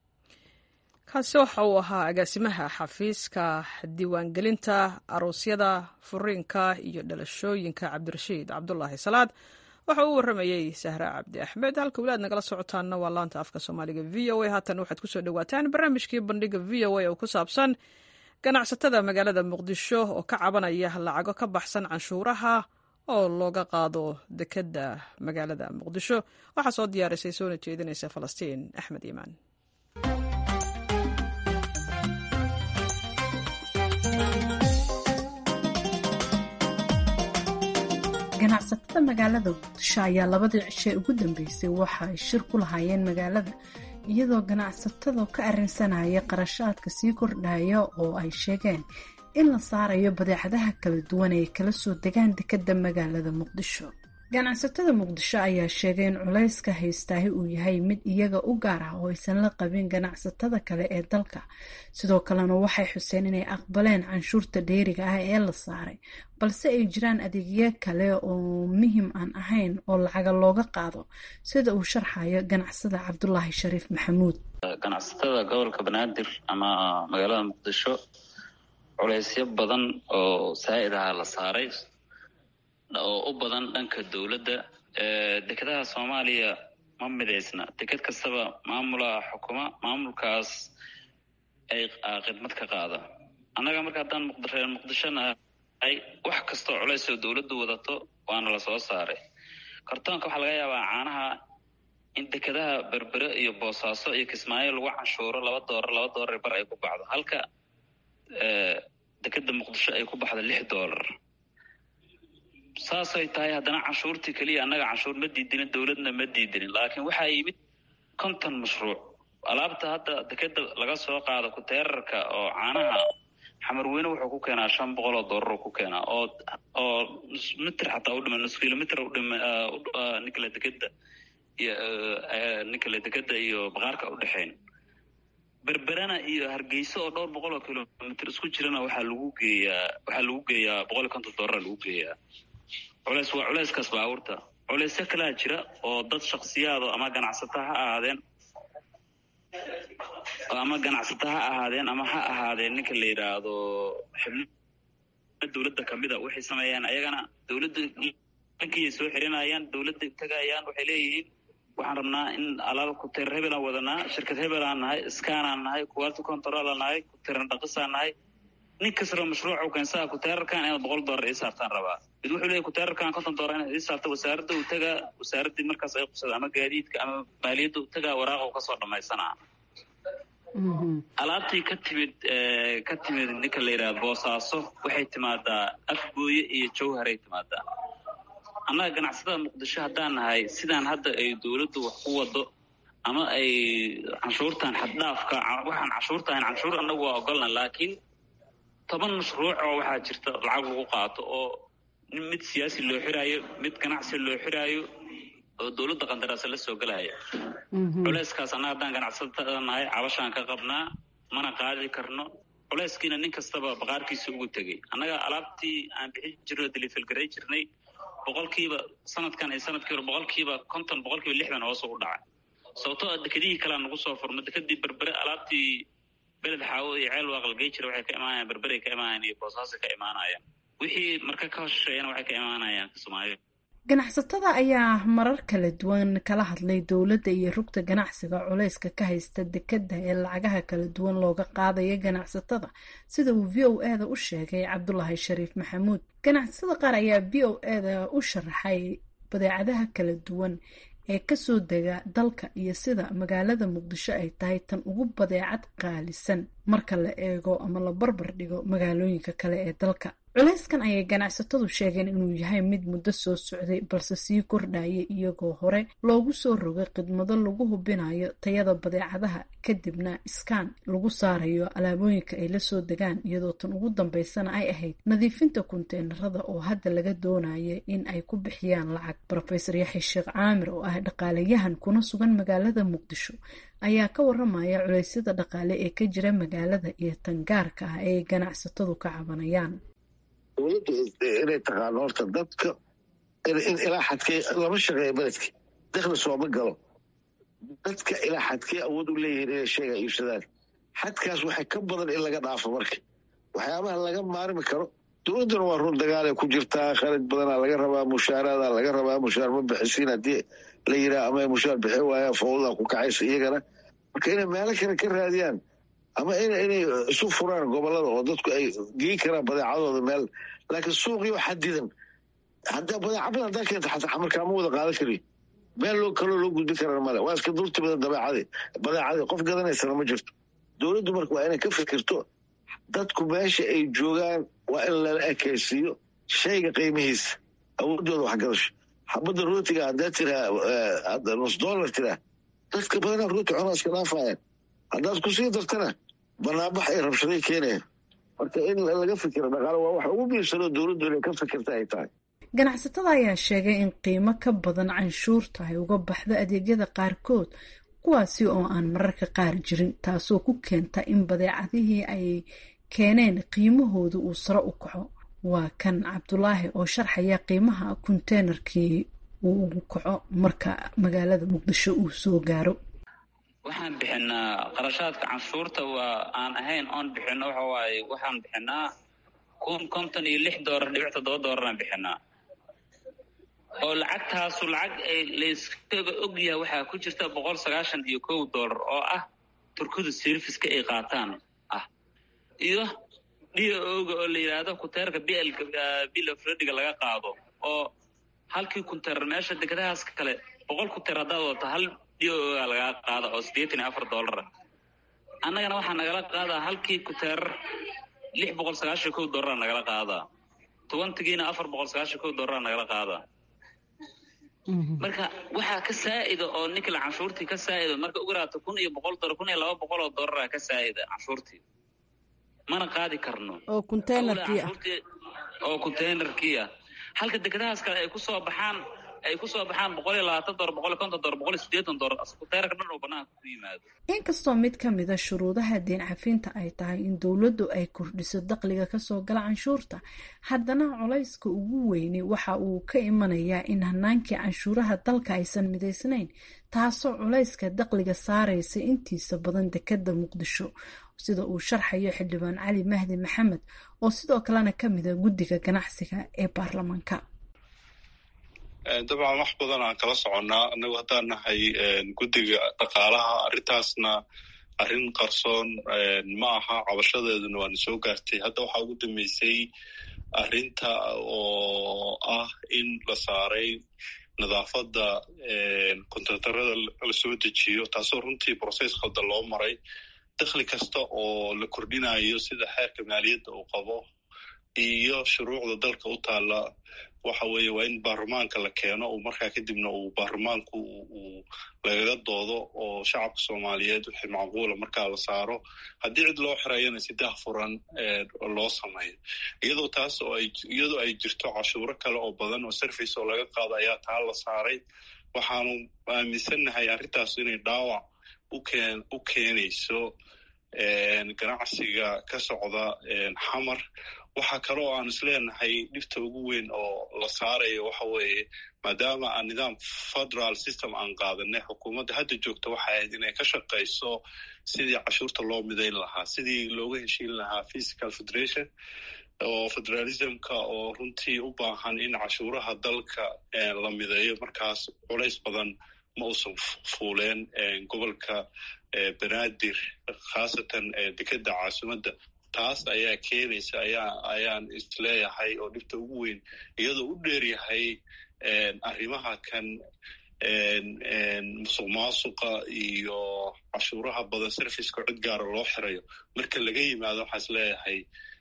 kaasi waxa uu ahaa agaasimaha xafiiska diiwaangelinta aroosyada furiinka iyo dhalashooyinka cabdirashiid cabdulaahi salaad waxa uu warramayey sahra cabdi axmed halka weli aad nagala socotaanna waa laanta afka soomaaliga v o a haatan waxaad kusoo dhawaataan barnaamijkii bandhiga v o a oo ku saabsan ganacsatada magaalada muqdisho oo ka cabanaya lacago ka baxsan canshuuraha oo looga qaado dekedda magaalada muqdisho waxaa soo diyaarisay soona jeedinaysa falastiin axmed iimaan ganacsatada magaalada muqdisho ayaa labadii cishay ugu dambeysay waxa ay shir ku lahaayeen magaalada iyadoo ganacsatada ka arrinsanaya qarashaadka sii kordhaya oo ay sheegeen in la saarayo badeecadaha kala duwan ee kala soo degaan dekedda magaalada muqdisho ganacsatada muqdisho ayaa sheegay in culayska haystaahi uu yahay mid iyaga u gaar ah oo aysan la qabin ganacsatada kale ee dalka sidoo kalena waxay xuseen inay aqbaleen canshuurta dheeriga ah ee la saaray balse ay jiraan adeegyo kale oo muhim aan ahayn oo lacaga looga qaado sida uu sharxayo ganacsada cabdulaahi shariif maxamuud ganacsatada gobolka banaadir ama magaalada muqdisho culaysyo badan oo saa'id aha la saaray oo u badan dhanka dowladda dekedaha soomaaliya ma midaysna deked kastaba maamulaa xukuma maamulkaas ay khidmad ka qaada annaga marka haddaan muqreer muqdisho nahay wax kastoo culays oo dowladdu wadato waana la soo saaray kartoonka waxaa laga yaabaa caanaha in dekedaha berbere iyo boosaaso iyo kismaayo lagu canshuuro laba doolar laba doolar bar ay ku baxdo halka dekeda muqdisho ay ku baxdo lix doolar saasay tahay haddana canshuurtii keliya annaga canshuur ma diidinin dowladna ma diidinin laakiin waxaa yimid konton mashruuc alaabta hadda dekeda laga soo qaado kuteerarka oo caanaha xamarweyne wuxuu ku keenaa shan boqol oo doolar ku keenaa oo oo nus mitir xataa udhima nus kilomitr udhima nikla dekeda iyo ninka le dekeda iyo baqaarka u dhexayn berberana iyo hargeysa oo dhowr boqol oo kilomitr isku jirana waxaa lagu geeyaa waxaa lagu geeyaa boqol iyo konton dollara lagu geeyaa culeys waa culeyskaas baabuurta culeysyo kalaa jira oo dad shaksiyaado ama ganacsata ha ahaadeen ama ganacsata ha ahaadeen ama ha ahaadeen ninka la yidhaahdo xibno dowladda kamida waxay sameeyaan ayagana dowladda dhankiyay soo xirinayaan dowladda tagayaan waxay leeyihiin waxaan rabnaa in alaal kuteer hebelaan wadanaa shirkad hebelaan nahay skanaan nahay quality controlaan nahay kuteeran dhaqisaan nahay nin kastaba mashruuca keensaa kuteerarkan inaad boqol dollar ii saartaan rabaa mid wuxuu leeyahy kuteerarkan konton dollar inaad ii saarto wasaaradda uu tagaa wasaaraddii markaas ay qubsada ama gaadiidka ama maaliyadda u tagaa waraaqa u kasoo dhamaysanaa alaabtii ka timid ka timid ninka la yidhahda boosaaso waxay timaadaa afgooye iyo jawharay timaadaa annaga ganacsatada muqdisho haddaan nahay sidaan hadda ay dowladdu wax ku wado ama ay canshuurtan xaddhaafka waxaan canshuurta ahayn canshuur annagu waa ogolna laakiin toban mashruuc oo waxaa jirta lacag lagu qaato oo mid siyaasi loo xiraayo mid ganacsi loo xiraayo oo dowladda qandaraasa la soo gelaya culeyskaas annaga haddaan ganacsatada nahay cabashaan ka qabnaa mana qaadi karno culeyskiina nin kastaba baqaarkiisa ugu tegey annaga alaabtii aan bixin jirno delifelgaray jirnay boqolkiiba sanadkan iyo sanadkii hore boqolkiiba konton boqolkiiba lixdan hoos u dhacay sababtoo a dekedihii kalea nagu soo furma dekedii berbere alaabtii beled xaawo iyo ceel waaqalgey jira waxay ka imaanayaan berberay ka imaanayaan iyo boosaasay ka imaanayaan wixii marka ka hosheeyana waxay ka imaanayaan kismaayo ganacsatada ayaa marar kala duwan kala hadlay dowladda iyo rugta ganacsiga culeyska ka haysta dekedda ee lacagaha kala duwan looga qaadaya ganacsatada sida uu v o e da u sheegay cabdulaahi shariif maxamuud ganacsatada qaar ayaa v o e da u sharaxay badeecadaha kala duwan ee kasoo dega dalka iyo sida magaalada muqdisho ay tahay tan ugu badeecad qaalisan marka la eego ama la barbar dhigo magaalooyinka kale ee dalka culeyskan ayay ganacsatadu sheegeen inuu yahay mid muddo soo socday balse sii kordhayay iyagoo hore loogu soo rogay khidmado lagu hubinayo tayada badeecadaha kadibna iskaan lagu saarayo alaabooyinka ay lasoo degaan iyadoo tan ugu dambeysana ay ahayd nadiifinta kunteenarada oo hadda laga doonaya in ay ku bixiyaan lacag rofeor yaxya sheekh caamir oo ah dhaqaalayahan kuna sugan magaalada muqdisho ayaa ka waramaya culeysyada dhaqaale ee ka jira magaalada iyo tangaarka ah ee ganacsatadu ka cabanayaan dowladdu inay taqaano horta dadka in ilaa xadkee lama shaqeeya beledka dakhli sooma galo dadka ilaa xadkee awood u leeyihiin inay sheega iibsadaan xadkaas waxay ka badan in laga dhaafo marka waxyaabaha laga maarmi karo dowladduna waa run dagaalay ku jirtaa khalid badanaa laga rabaa mushaaraada laga rabaa mushaar ma bixisiin haddii la yiraa ama mushaar bixi waayaan fawdadaa ku kacaysa iyagana marka inay meelo kale ka raadiyaan ama inay isu furaan gobolada oo dadku ay geen karaan badeecadooda meel laakiin suuqiyo xadidan hadda badeeca badan haddaa keenta xataa markaa ma wada qaadan kari meel loo kaloo loo gudbin karana male waa iska dulti badan dabeecadii badeecadii qof gadanaysana ma jirto dowladdu marka waa inay ka fikirto dadku meesha ay joogaan waa in lala ekaysiiyo shayga qiimihiisa awoodooda waxgadasho xabadda rootiga haddaa tiraa nus dollar tiraa dadka badanaa rooti cunaa iska dhaafayaan haddaad ku sii dartana banaanbax ay rabshaday keenayaan marka in laga fikiro dhaqaale waa waxa ugu biirsanoo dowladdu inay ka fikirta ay tahay ganacsatada ayaa sheegay in qiimo ka badan canshuurta ay uga baxdo adeegyada qaarkood kuwaasi oo aan mararka qaar jirin taasoo ku keenta in badeecadihii ay keeneen qiimahooda uu sare u kaco waa kan cabdulaahi oo sharxaya qiimaha konteynerkii uu ugu kaco marka magaalada muqdisho uu soo gaaro waxaan bixinaa qarashaadka canshuurta waa aan ahayn oon bixino waxa waaye waxaan bixinaa kun konton iyo lix doolar dhibic toddoba doolaraan bixinaa oo lacagtaasu lacag ay layskaga ogyahay waxaa ku jirta boqol sagaashan iyo kow doolar oo ah turkida serviska ay qaataan ah iyo d oga oo la yidhaahdo kuteerka blka bill of rediga laga qaado oo halkii kunteer meesha degadahaas kale boqol kunteer haddaad wadato hal d oga lagaa qaada oo siddeetan iyo afar doolara annagana waxaa nagala qaadaa halkii kuteerar lix boqol sagaashan kow doolara nagala qaadaa tobantigiina afar boqol sagaashan kow doolara nagala qaadaa marka waxaa ka saa'ida oo ninkala canshuurtii ka saa'ida marka ugu raato kun iyo boqol dolar kun iyo laba boqol oo doolara ka saa'ida canshuurtii mana qaadi karno oo containerkii ah oo containerkii ah halka degadahaas kale ay ku soo baxaan ay ku soo baxaan boqol iyo labaatan dolar boqol iyo konton dolar boqol iyo siddeetan dolar askuteerka dhan oo banaanka ku yimaado inkastoo mid ka mida shuruudaha deen cafinta ay tahay in dowladdu ay kordhiso dakhliga kasoo gala canshuurta haddana culayska ugu weyni waxa uu ka imanayaa in hanaankii canshuuraha dalka aysan midaysnayn taasoo culayska dakhliga saaraysa intiisa badan dekada muqdisho sida uu sharxayo xildhibaan cali mahdi maxamed oo sidoo kalena ka mida guddiga ganacsiga ee baarlamaanka dabcan wax badan aan kala soconnaa annagu haddaan nahay guddiga dhaqaalaha arrintaasna arrin qarsoon ma aha cabashadeeduna waana soo gaartay hadda waxaa ugu dambeysay arrinta oo ah in la saaray nadaafadda kontraktarada la soo dejiyo taasoo runtii brocess khaldan loo maray dakhli kasta oo la kordhinayo sida xeerka maaliyadda uu qabo iyo shuruucda dalka u taalla waxa weeye waa in baarlamaanka la keeno uu markaa kadibna uu baarlamaanku uu lagaga doodo oo shacabka soomaaliyeed wixii macquula markaa la saaro haddii cid loo xirayana si dahfuran loo sameeyo iyadoo taas oo ay iyadoo ay jirto cashuuro kale oo badan oo service oo laga qaado ayaa taa la saaray waxaanu aaminsannahay arrintaas inay dhaawac ukeen u keenayso ganacsiga ka socda xamar waxaa kale oo aan isleenahay dhibta ugu weyn oo la saarayo waxa weeye maadaama aan nidaam federal system aan qaadanay xukuumadda hadda joogta waxay ahayd inay ka shaqayso sidii cashuurta loo midayn lahaa sidii looga heshiin lahaa physical federation oo federalismka oo runtii u baahan in cashuuraha dalka la mideeyo markaas culays badan ma uusan fuuleen gobolka banaadir khaasatan dekeda caasimadda taas ayaa keenaysa ayaa ayaan isleeyahay oo dhibta ugu weyn iyadoo u dheeryahay arrimaha kan musuq maasuqa iyo cashuuraha badan serviceka cid gaara loo xirayo marka laga yimaado waxaa isleeyahay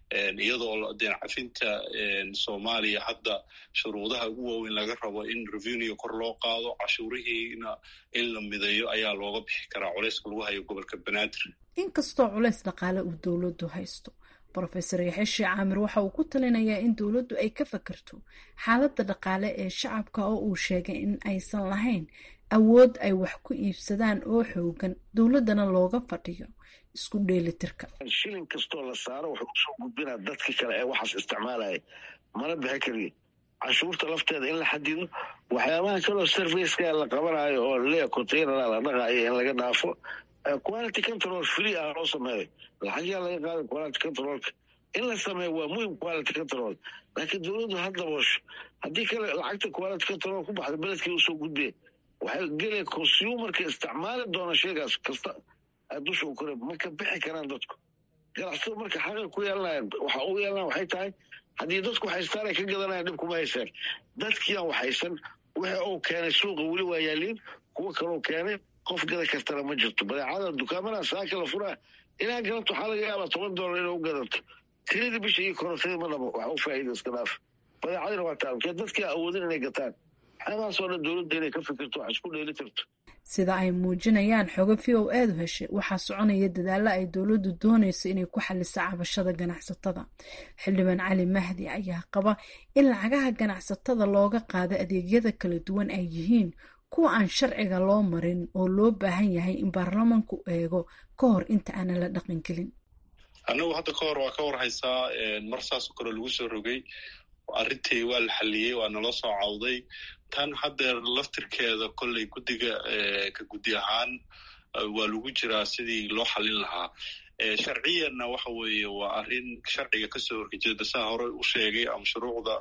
iyadoo deen cafinta soomaaliya hadda shuruudaha ugu waaweyn laga rabo in revenue kor loo qaado cashuurihiina in la mideeyo ayaa looga bixi karaa culayska lagu hayo gobolka banaadir inkastoo culays dhaqaale uu dowladdu haysto brofesor yaxeshi caamir waxa uu ku talinayaa in dowladdu ay ka fakerto xaaladda dhaqaale ee shacabka oo uu sheegay in aysan lahayn awood ay wax ku iibsadaan oo xoogan dowladdana looga fadhiyo isku dheelitirka shilin kastoo la saaro wuxuu usoo gudbinaa dadka kale ee waxaas isticmaalaya mana bixi kariyo canshuurta lafteeda in la xadido waxyaabaha kaloo serviceka la qabanayo oo lea containera la dhaqaayo in laga dhaafo quality control free ah loo sameeyo lacagyaa laga qaada quality controlka in la sameeyo waa muhim quality control laakiin dowladdu ha daboosho haddii kale lacagta quality control ku baxda beledkii usoo gudbee waxay gelaya consumerka isticmaali doona sheegaas kasta dusha u kore ma ka bixi karaan dadku ganacsado marka xaqay ku yeelanayan waxa u yeelanaya waxay tahay haddii dadku haystaan ay ka gadanayan dhib kuma haysaan dadkiiaan waxaysan wixii uu keenay suuqa weli waa yaaliin kuwa kaloo keenay qof gada kartana ma jirto badeecada dukaamada saaka la furaa inaa gadato waxaa laga yaabaa toban dollar inaa u gadato tiradii bisha iyo korotadii ma dhabo wax u faa'iida iska dhaaf badeecadina waa taalkee dadkii awoodin inay gataan waxyaabahaasoo dhan dowladda inay ka fikirto wax isku dheeli tirto sida ay muujinayaan xogo v o eedu heshay waxaa soconaya dadaalo ay dowladdu doonayso inay ku xaliso cabashada ganacsatada xildhibaan cali mahdi ayaa qaba in lacagaha ganacsatada looga qaado adeegyada kala duwan ay yihiin kuwa aan sharciga loo marin oo loo baahan yahay in baarlamanku eego ka hor inta aanan la dhaqangelin annagu hadda ka hor waa ka warhaysaa mar saasoo kale lagu soo rogay arrintii waa la xaliyey waa nala soo cawday tan haddeer laftirkeeda kolley guddiga ka guddi ahaan waa lagu jiraa sidii loo xalin lahaa sharciyanna waxa weeye waa arrin sharciga kasoo horjeeda saa hore u sheegay ama shuruucda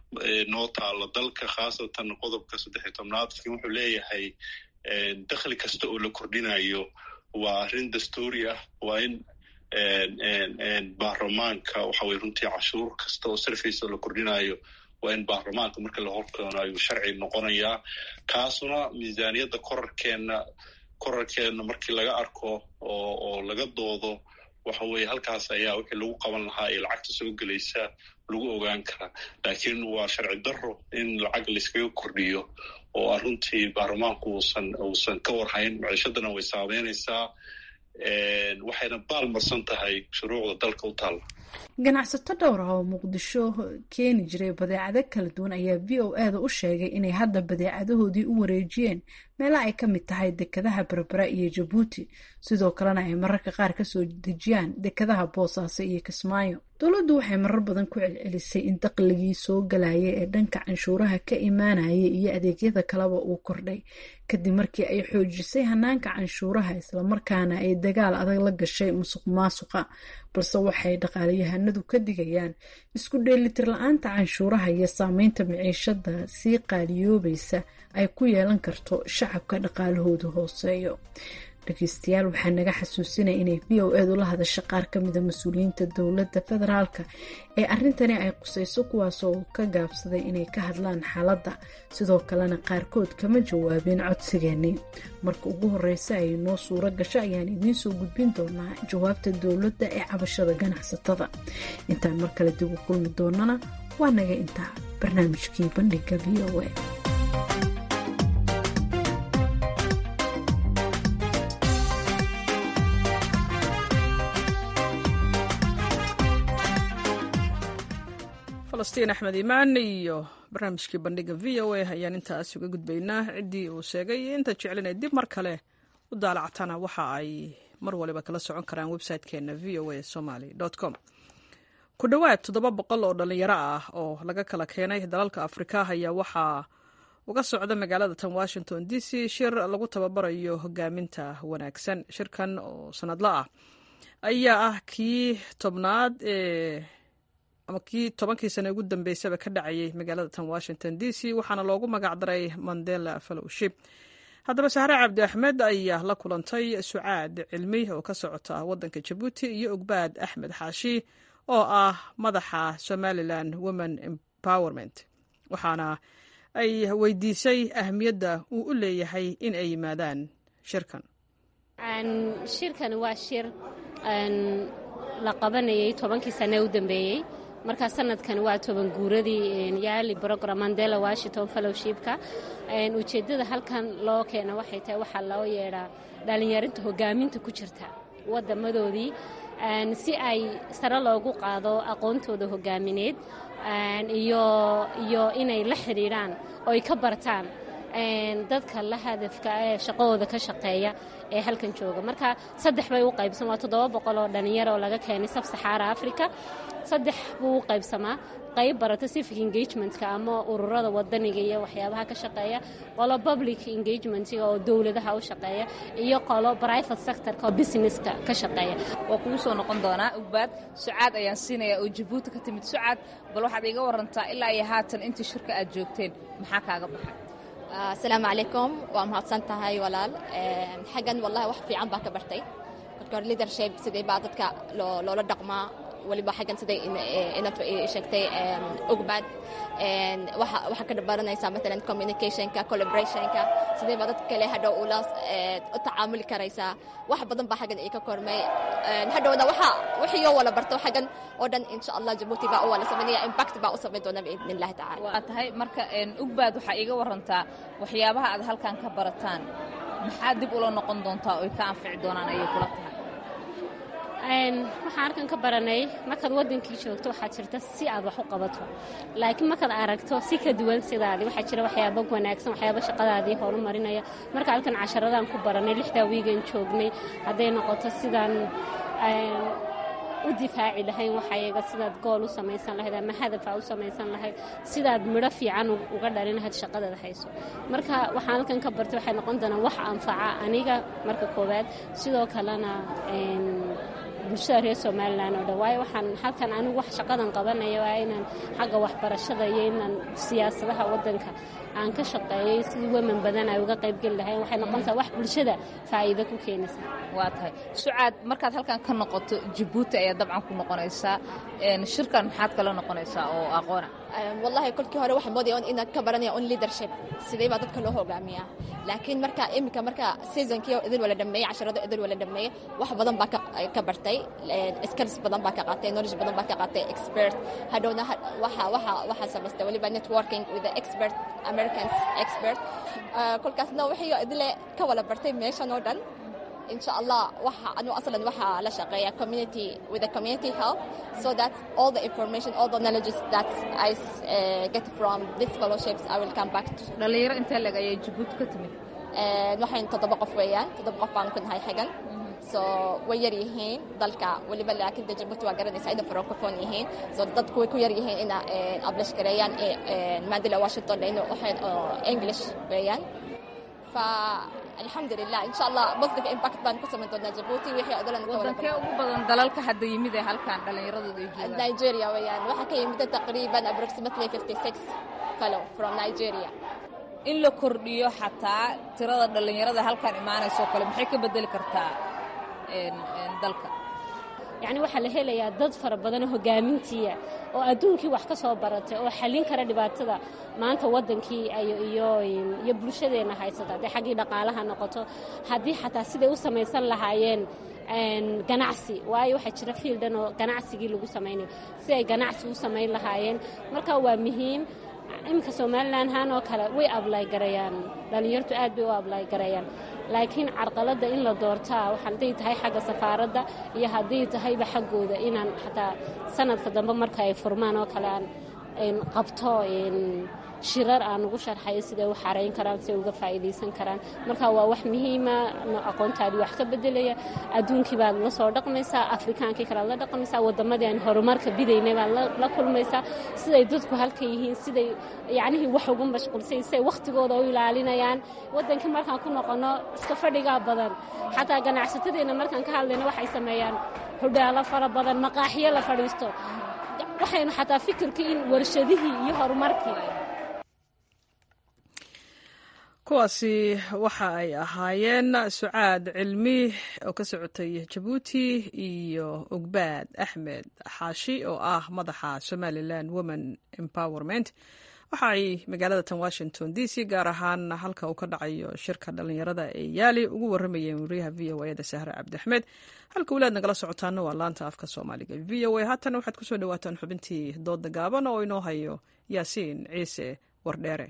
noo taala dalka khaasatan qodobka saddex iyo tobnaad laakiin wuxuu leeyahay dakhli kasta oo la kordhinayo waa arrin dastuuri ah waa in baarlamaanka waxa weye runtii cashuur kasta oo service oo la kordhinayo waa in baarlamaanka marka la horkeeno ayuu sharci noqonayaa kaasuna miisaaniyadda korarkeenna korarkeenna markii laga arko oo oo laga doodo waxa weeye halkaas ayaa wixii lagu qaban lahaa ee lacagta soo gelaysa lagu ogaan karaa laakiin waa sharci daro in lacag layskaga kordhiyo oo runtii baarlamaanku uusan uusan ka warhayn maciishadana way saameynaysaa waxayna baalmarsan tahay shuruucda dalka u taalla ganacsato dhowr ah oo muqdisho keeni jiray badeecado kala duwan ayaa v o e da u sheegay inay hadda badeecadahoodii u wareejiyeen meela ay ka mid tahay dekadaha berbera iyo jabuuti sidoo kalena ay mararka qaar kasoo dejiyaan dekadaha boosaaso iyo kismaayo dowladdu waxay marar badan ku celcelisay in daqligii soo galaya ee dhanka canshuuraha ka imaanaya iyo adeegyada kaleba uu kordhay kadib markii ay xoojisay hanaanka canshuuraha islamarkaana ay dagaal adag la gashay musuq maasuqa balse waxay dhaqaalayahanadu ka digayaan isku dheelitir la-aanta canshuuraha iyo saameynta miciishada sii qaaliyoobaysa ay ku yeelan karto shacabka dhaqaalahooda hooseeyo dhegeystayaal waxaa naga xasuusinaya inay v o edu la hadasha qaar ka mida mas-uuliyiinta dowladda federaalka ee arrintani ay qusayso kuwaasoo ka gaabsaday inay ka hadlaan xaaladda sidoo kalena qaarkood kama jawaabin codsigeennii marka ugu horeysa ay noo suuro gasho ayaan idiin soo gudbin doonaa jawaabta dowladda ee cabashada ganacsatada intaan mar kale dib u kulmi doonana waa naga intaa barnaamijkii bandhiga v o e falastiin axmed imaan iyo barnaamijkii bandhiga v o a ayaan intaas uga gudbaynaa ciddii uu sheegay inta jeclinay dib mar kale u daalacatana waxa ay mar waliba kala socon karaan website-keena v o a somaly com ku dhowaad toddoba boqol oo dhallinyaro ah oo laga kala keenay dalalka afrika ayaa waxaa uga socda magaalada tan washington d c shir lagu tababarayo hogaaminta wanaagsan shirkan oo sanadla ah ayaa ah kii tobnaad ee ama kii tobankii sane ugu dambeysaba ka dhacayay magaalada tan washington d c waxaana loogu magacdaray mandela fellowship haddaba sahre cabdi axmed ayaa la kulantay sucaad cilmi oo ka socota waddanka jabuuti iyo ogbaad axmed xaashi oo ah madaxa somalilan women empowerment waxaana ay weydiisay ahmiyadda uu u leeyahay in ay yimaadaan shirkan shirkan waa shir la qabanayay tobankii sane u dambeeyey markaa sanadkan waa toban guuradii yaali brogram mandela washington fellowshipka ujeeddada halkan loo keena waxay tahay waxaa loo yeedhaa dhallinyarinta hogaaminta ku jirta wadamadoodii si ay sare loogu qaado aqoontooda hogaamineed iyo inay la xidhiidhaan oo ay ka bartaan dadka la hadafka ee shaqadooda ka shaqeeya ee halkan jooga marka saddex bay u qaybsan waa toddoba boqol oo dhallinyaro oo laga keenay sab saxaara africa saddex buu u qaybsamaa qayb barata civic engagementka ama ururada wadaniga iyo waxyaabaha ka shaqeeya qolo public engagementga oo dowladaha u shaqeeya iyo qolo private sectorka oo businesska ka shaqeeya waa kugu soo noqon doonaa ugbaad sucaad ayaan siinayaa oo jabuuti ka timid sucaad bal waxaad iiga warantaa ilaa iyo haatan intii shirka aad joogteen maxaa kaaga baxay asalaamu calaykum waa mahadsan tahay walaal xaggan wallahi wax fiican baa ka bartay marka hore leadership sidee baa dadka loola dhaqmaa waliba xaggan siday inaad sheegtay ogbaad waxaa ka baranaysaa maalan communicationka collaborationka sidee baa dad kale hadhow ula u tacaamuli karaysaa wax badan baa xaggan ii ka kormay hadhowna waxa wixii oo wala barto xaggan oo dhan insha allah jabuuti baa u wala samaynaya impact baa u samayn doona biidn illahi tacala waa tahay marka ogbaad waxaa iiga warantaa waxyaabaha aad halkan ka barataan maxaa dib ula noqon doontaa oy ka anfici doonaan ayay kula tahay waxaan halkan ka baranay markaad wadankii joogto waxaa jirta si aad wax u qabato laakiin markaad aragto si ka duwan sidaadii waxaa jira waxyaaba wanaagsan waxyaaba shaqadaadii horumarinaya marka halkan casharadaan ku baranay lixdaa wiigan joognay hadday noqoto sidaan u difaaci lahayn waxayaga sidaad gool u samaysan lahayd ama hadafa u samaysan lahayd sidaad midho fiican uga dhalin lahayd shaqadaad hayso marka waxaan halkan ka bartay waxay noqon doonaa wax anfaca aniga marka koowaad sidoo kalena bulshada reer somalilan oo dhan waayo waxaan halkan anigu wax shaqadan qabanaya waa inaan xagga waxbarashada iyo inaan siyaasadaha waddanka aan ka shaqeeyay sidii weman badan ay uga qaybgeli lahayn waxay noqonaysaa wax bulshada faa'iido ku keenaysa waa tahay sucaad markaad halkan ka noqoto jabuuti ayaa dabcan ku noqonaysaa shirkan maxaad kala noqonaysaa oo aqoona wallahi kolkii hore waxaan moodaya inaad ka baranaya on leadership sidee baa dadka loo hogaamiyaa laakiin marka iminka marka seasonkii idin wala dhameeyey casharado idin wala dhameeyey wax badan baa ka bartay skills badan baa ka qaatay knowledge badan baa ka qaatay expert hadhowna waxa waxa waxa samaystay waliba networking with the expert americans expert kolkaasna wixii idile ka wala bartay meeshan oo dhan إن شاء الله وح أنا أصلا وح لا شقية community with the community help so that all the information all the knowledge that I uh, get from these fellowships I will come back to dhalinyaro intee leg ayay jabuuti ka timid waxayn toddoba qof weeyaan toddoba qof baan ku nahay xagan so way yar yihiin dalka weliba laakiin de jabuuti waa garanaysaa ina francophone yihiin so dadku way ku yar yihiin ina ablish gareeyaan mandela washington layno waxayn english weeyaan fa alxamdulilah insha allah positive impact baan ku samayn doonaa jabuuti wixii odolan wadankee ugu badan dalalka hadda yimid ee halkan dhallinyaradooda ay joogaan nigeria weeyaan waxaa ka yimid taqriiban approximately 56 fellow from nigeria in la kordhiyo xataa tirada dhallinyarada halkan imaanaysoo kale maxay ka bedeli kartaa dalka yacni waxaa la helayaa dad fara badanoo hogaamintiia oo adduunkii wax ka soo baratay oo xallin kara dhibaatada maanta waddankii iyo bulshadeenna haysata haddii xaggii dhaqaalaha noqoto haddii xataa siday u samaysan lahaayeen ganacsi waayo waxaa jira fiildan oo ganacsigii lagu samaynayo si ay ganacsi u samayn lahaayeen marka waa muhiim iminka somalilan haan oo kale way ablay garayaan dhallinyartu aad bay u ablay garayaan laakiin carqaladda in la doortaa waxaa hadday tahay xagga safaaradda iyo hadday tahayba xaggooda inaan xataa sanadka dambe marka ay furmaan oo kale aan qabto shirar aan ugu sharxayo siday u xarayn karaan siday uga faa'iidaysan karaan marka waa wax muhiima aqoontaadii wax ka bedelaya adduunkii baad la soo dhaqmaysaa afrikaankii kalead la dhaqmaysaa waddamadii aan horumarka bidaynay baad la kulmaysaa siday dadku halka yihiin siday yacnihii wax ugu mashquulsay siday wakhtigooda u ilaalinayaan waddankii markaan ku noqonno iska fadhigaa badan xataa ganacsatadeenna markaan ka hadlayno waxay sameeyaan hodhaalo fara badan maqaaxiyo la fadhiisto waxaynu xataa fikirkii in warshadihii iyo horumarkii kuwaasi waxa ay ahaayeen sucaad cilmi oo ka socotay jabuuti iyo ogbaad axmed xaashi oo ah madaxa somalilan women empowerment waxa ay magaalada tan washington d c gaar ahaan halka uu ka dhacayo shirka dhallinyarada ee yaali ugu waramayeen wariyaha v o eda sahre cabdiaxmed halka walaad nagala socotaana waa laanta afka soomaaliga v o a haatana waxaad kusoo dhawaataan xubintii dooda gaaban oo inoo hayo yaasiin ciise wardheere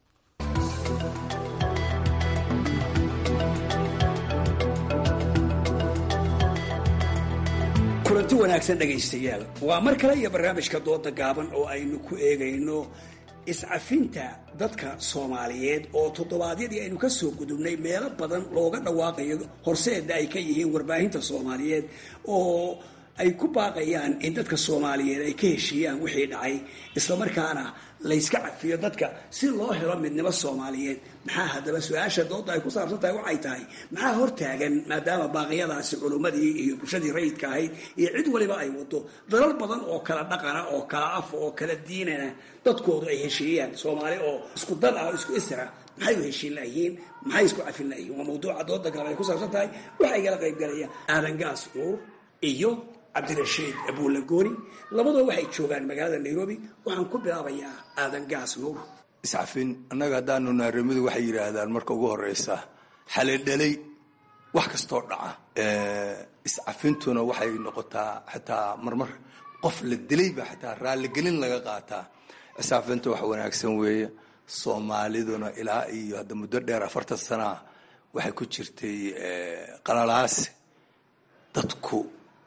kulanti wanaagsan dhegaystayaal waa mar kale iyo barnaamijka dooda gaaban oo aynu ku eegayno iscafinta dadka soomaaliyeed oo toddobaadyadii aynu ka soo gudubnay meelo badan looga dhawaaqayo horseeda ay ka yihiin warbaahinta soomaaliyeed oo ay ku baaqayaan in dadka soomaaliyeed ay ka heshiiyaan wixii dhacay islamarkaana layska cafiyo dadka si loo helo midnimo soomaaliyeed maxaa haddaba su-aasha dooda ay ku saabsan tahay waxay tahay maxaa hortaagan maadaama baaqiyadaasi culummadii iyo bulshadii rayidka ahayd iyo cid waliba ay wado dalal badan oo kala dhaqana oo kala af oo kala diinana dadkoodu ay heshiiyaan soomaali oo isku dad ah oo isku isra maxay u heshiin layihiin maxay isku cafin layihiin waa mawduuca dooda gaaban ay ku saabsan tahay waxaa igala qayb galaya aadan gaas nuur iyo cabdirashiid abuulagooni labadoo waxay joogaan magaalada nairobi waxaan ku bilaabayaa aadan gaas nuur iscafin annaga haddaanu naaramidu waxay yidhaahdaan marka ugu horeysa xalidhalay wax kastoo dhaca iscafintuna waxay noqotaa xataa marmar qof la dilayba xataa raalligelin laga qaataa iscafinta wax wanaagsan weeye soomaaliduna ilaa iyo hadda muddo dheer afartan sanaa waxay ku jirtay qalalaasi dadku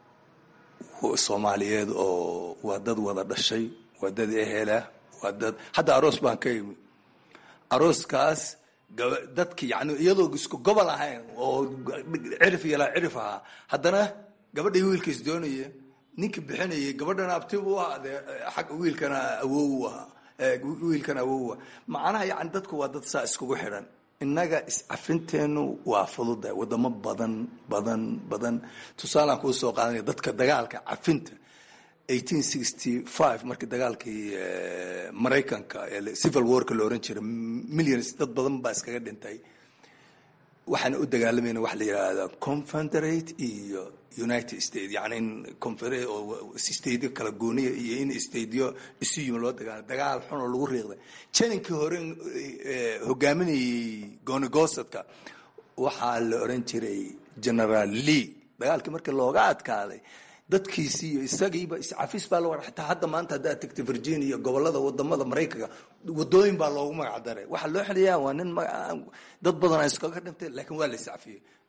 soomaaliyeed oo waa dad wada dhashay waa dad ehela waa dad hadda aroos baan ka imi arooskaas dadki yani iyadoo isku gobol ahayn oo cirif yalaa cirif ahaa haddana gabadhay wiilkais doonaya ninka bixinayay gabadhana abti u ahaa dee xag wiilkana awow ahaa wiilkana awowa macnaha yani dadku waa dad saa iskugu xidhan innaga iscafinteenu waa fududa wadamo badan badan badan tusaalaan kuu soo qaadanaya dadka dagaalka cafinta eighteen sixty five markii dagaalkii maraykanka ee civil warka la oran jiray millions dad badan baa iskaga dhintay waxaana u dagaalamayna waxa la yidhaahda confederate iyo united states yani in stateyo kala gooniya iyo in stateyo isu yimi loo dagaala dagaal xun oo lagu riiqday janinkii hore hogaaminayay goonigosadka waxaa la oran jiray generaal lee dagaalkii markii looga adkaaday dadkiisii iyo isagiiba iscafis baa loo xataa hadda maanta haddaad tagta virginia gobolada wadamada maraykanka wadooyin baa loogu magac daray waxaa loo xiliyaa waa nin dad badan iskaga dhintay laakiin waa la iscafiyey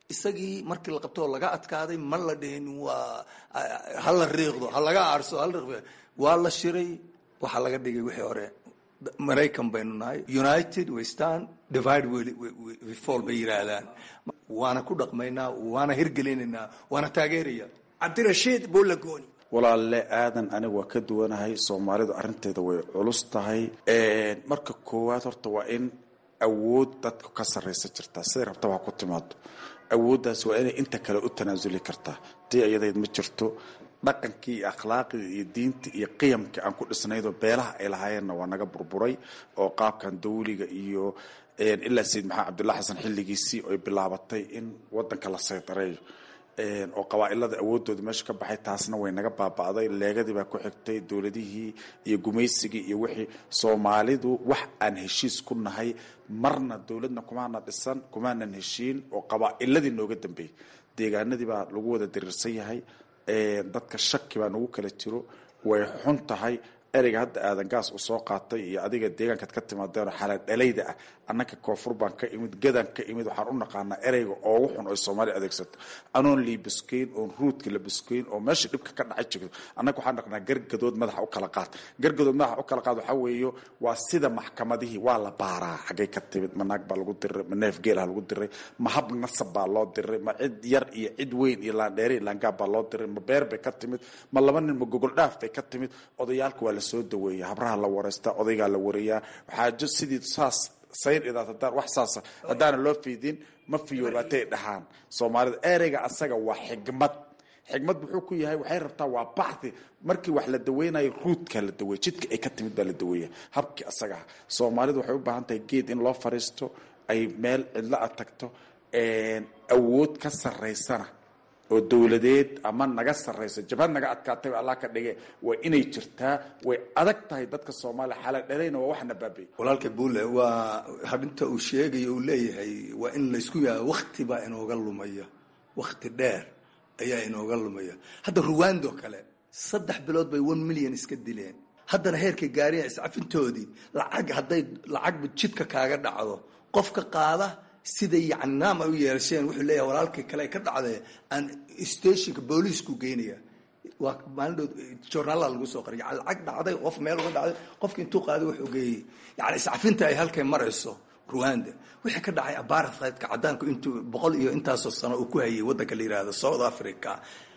isagii markii la qabto oo laga adkaaday ma la dhihin waa hala riiqdo ha laga aarso hala riiqdo waa la shiray waxaa laga dhigay wixii hore maraykan baynu nahay united we stand divide we fall bay yidhaahdaan waana ku dhaqmaynaa waana hirgelinaynaa waana taageeraya cabdirashiid buulagooni walaalle aadan aniga waa ka duwanahay soomaalidu arrinteeda way culus tahay marka koowaad horta waa in awood dadka ka sarraysa jirtaa siday rabtaba ha ku timaado awooddaas waa inay inta kale u tanaasuli kartaa tii iyadayd ma jirto dhaqankii iyo akhlaaqii iyo diintii iyo qiyamkii aan ku dhisnaydoo beelaha ay lahaayeenna waa naga burburay oo qaabkan dawliga iyo ilaa sayid maxamed cabdullahi xasan xilligiisii oy bilaabatay in wadanka la saydareeyo oo qabaailada awoodooda meesha ka baxay taasna way naga baaba'day leegadii baa ku xigtay dowladihii iyo gumaysigii iyo wixii soomaalidu wax aan heshiis ku nahay marna dowladna kumaana dhisan kumaanan heshiin oo qabaa'iladii nooga dambeeyey deegaanadii baa lagu wada diriirsan yahay dadka shaki baa nagu kala jiro way xun tahay ereyga hadda aadan gaas u soo qaatay iyo adiga deegaankaad ka timaadeen xalaal dhalayda ah annaka koonfur baan ka imid gadaan ka imid waxaan u naqaanaa ereyga oogu xun oy soomaaliya adeegsato anoon liibuskeyn oon ruudka la buskeyn oo meesha dhibka ka dhacay jirto annaga waxaan naqnaa gargadood madaxa u kala qaad gargadood madaxa u kala qaad waxaa weeyo waa sida maxkamadihii waa la baaraa xaggay ka timid ma naag baa lagu diray ma neef geelaha lagu diray ma hab nasab baa loo diray ma cid yar iyo cid weyn iyo laandheere iyo laangaab baa loo diray ma beer bay ka timid ma laba nin ma gogol dhaaf bay ka timid odayaalka waa lasoo daweeya habraha la wareystaa odaygaa la wareeyaa xaajo sidii saas sayn idaad hadaan wax saasa haddaana loo fiidin ma fiyoobaatay dhahaan soomaalida ereyga asaga waa xigmad xigmad muxuu ku yahay waxay rabtaa waa bacdi markii wax la daweynayo ruudka la daweeya jidka ay ka timid baa la daweeya habkii asagaha soomaalidu waxay u baahan tahay geed in loo fariisto ay meel cidlo a tagto awood ka sarraysana oo dowladeed ama naga sarrayso jabhad naga adkaatay allah ka dhige waa inay jirtaa way adag tahay dadka soomaaliya xala dhalayna waa waxna baabay walaalka buule waa habinta uu sheegayo uu leeyahay waa in laysku yaha wakti baa inooga lumaya wakti dheer ayaa inooga lumaya hadda ruwando kale saddex bilood bay one million iska dileen haddana heerkay gaariya iscafintoodii lacag hadday lacagba jidka kaaga dhacdo qofka qaada siday yani naam ay u yeelasheen wuxuu leeyahay walaalkii kale ay ka dhacdee aan stationka booliisku geynaya waa maalindhood journaala lagu soo qoray yani lacag dhacday qof meel uga dhacday qofki intuu qaaday wuxuu geeyey yani iscafinta ay halkay marayso ruanda wixii ka dhacay apartheidka cadaanku intuu boqol iyo intaasoo sano uu ku hayay waddanka la yihahdo south africa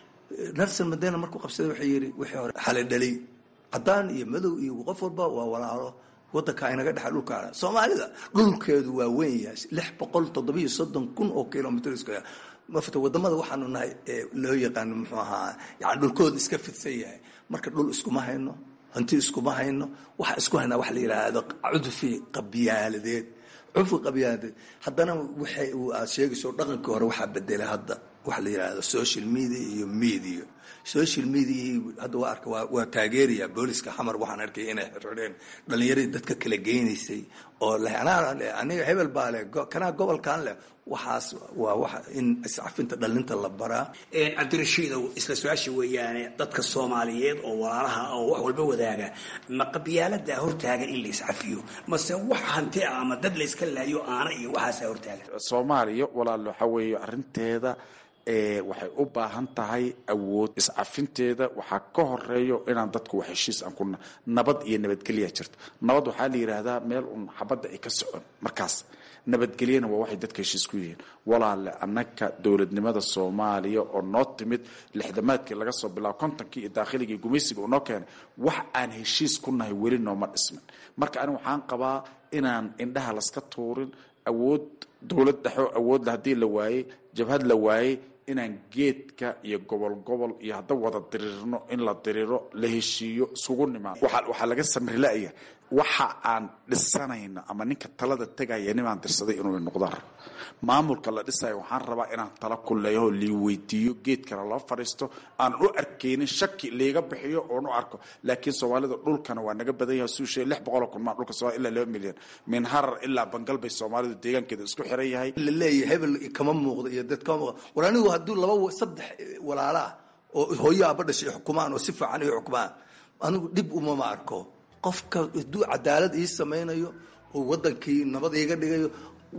nelson mandela markuu qabsaday wuxuu yidhi wixii hore xale dhalay cadaan iyo madow iyo qof walba waa walaalo wadanka inaga dhexa dhulka soomaalida dhulkeedu waa weyn yahay lix boqol toddobiyo soddon kun oo kilomitr square mafta wadamada waxaanu nahay loo yaqaano muxuu ahaa yani dhulkooda iska fidsan yahay marka dhul iskuma hayno hanti iskuma hayno waxa isku haynaa wax la yidhaahdo cudfi qabyaaladeed cudfi qabyaaladeed haddana waxay aad sheegayso dhaqankii hore waxaa bedelay hadda waxa la yidhaahdo social media iyo media social media hadda waa arka waa waa taageeraya booliska xamar waxaan arkay inay xirxireen dhalinyaradii dadka kala geynaysay oo leh anaa leh aniga hebel baa leh kanaa gobolkan leh waxaas waa waxa in iscafinta dhalinta la baraa cabdirashiidow isla su-aasha weeyaane dadka soomaaliyeed oo walaalaha oo wax walba wadaaga ma qabyaalada hortaagan in la iscafiyo mase wax hanti ah ama dad la iska laayo aana iyo waxaasa hortaagan soomaaliya walaal waxa weeye arrinteeda waxay u baahan tahay awood iscafinteeda waxaa ka horeeyo inaan dadku wax heshiis aan kuna nabad iyo nabadgelya jirto nabad waxaa la yidhaahdaa meel un xabadda ay ka socon markaas nabadgelyana waa waxay dadka heshiis ku yihiin walaale annaka dowladnimada soomaaliya oo noo timid lixdamaadkii laga soo bilaabo kontonkii iyo daakhiligii gumaysiga uu noo keenay wax aan heshiis ku nahay weli nooma dhismin marka aniga waxaan qabaa inaan indhaha laska tuurin awood dowlad dhexo awoodla haddii la waayey jabhad la waayey inaan geedka iyo gobol gobol iyo hadda wada diriirno in la diriiro la heshiiyo isugu nimaado waxaa laga samrilaya waxa aan dhisanayno ama ninka talada tegaya nimaan dirsaday inuu noqdaan rabo maamulka la dhisayo waxaan rabaa inaan tala kuleeyaho lii weydiiyo geedkana loo fadhiisto aan u arkaynin shaki liiga bixiyo oon u arko laakiin soomaalida dhulkana waa naga badan yaha suushe lix boqoloo kun maa dhulka soomaliya ilaa laba milyan min harar ilaa bangal bay soomaalidu deegaankeeda isku xiran yahay la leeyahay hebel kama muuqdo iyo dad kama muuqdo war anigu hadduu laba saddex walaala ah oo hooyo aaba dhashay xukumaan oo si fiican ay xukumaan anigu dhib umama arko qofka hadduu cadaalad ii samaynayo oo wadankii nabad iiga dhigayo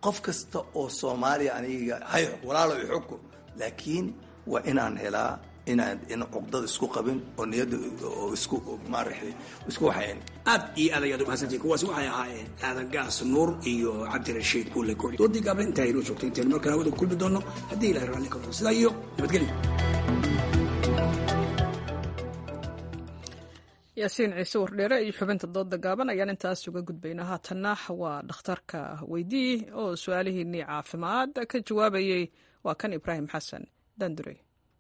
qof kasta oo soomaaliya aniga hay walaalo ixukum laakiin waa inaan helaa inaan in cuqdada isku qabin oo niyadda oo isku maaragtay isku waxayn aad iyo aad ayaad umahadsantihin kuwaasi waxay ahaayeen aadan gaas nuur iyo cabdirashiid buule koori doodii gaable intaa inoo joogtay intaynu markaan hawada ku kulmi doonno haddii ilahay raalli ka noqdo sidaa iyo nabadgelyo yaasiin ciise wardheere iyo xubinta dooda gaaban ayaan intaas uga gudbaynaa haatanna waa dhakhtarka weydii oo su-aalihiinnii caafimaad ka jawaabayey waa kan ibraahim xasan dandurey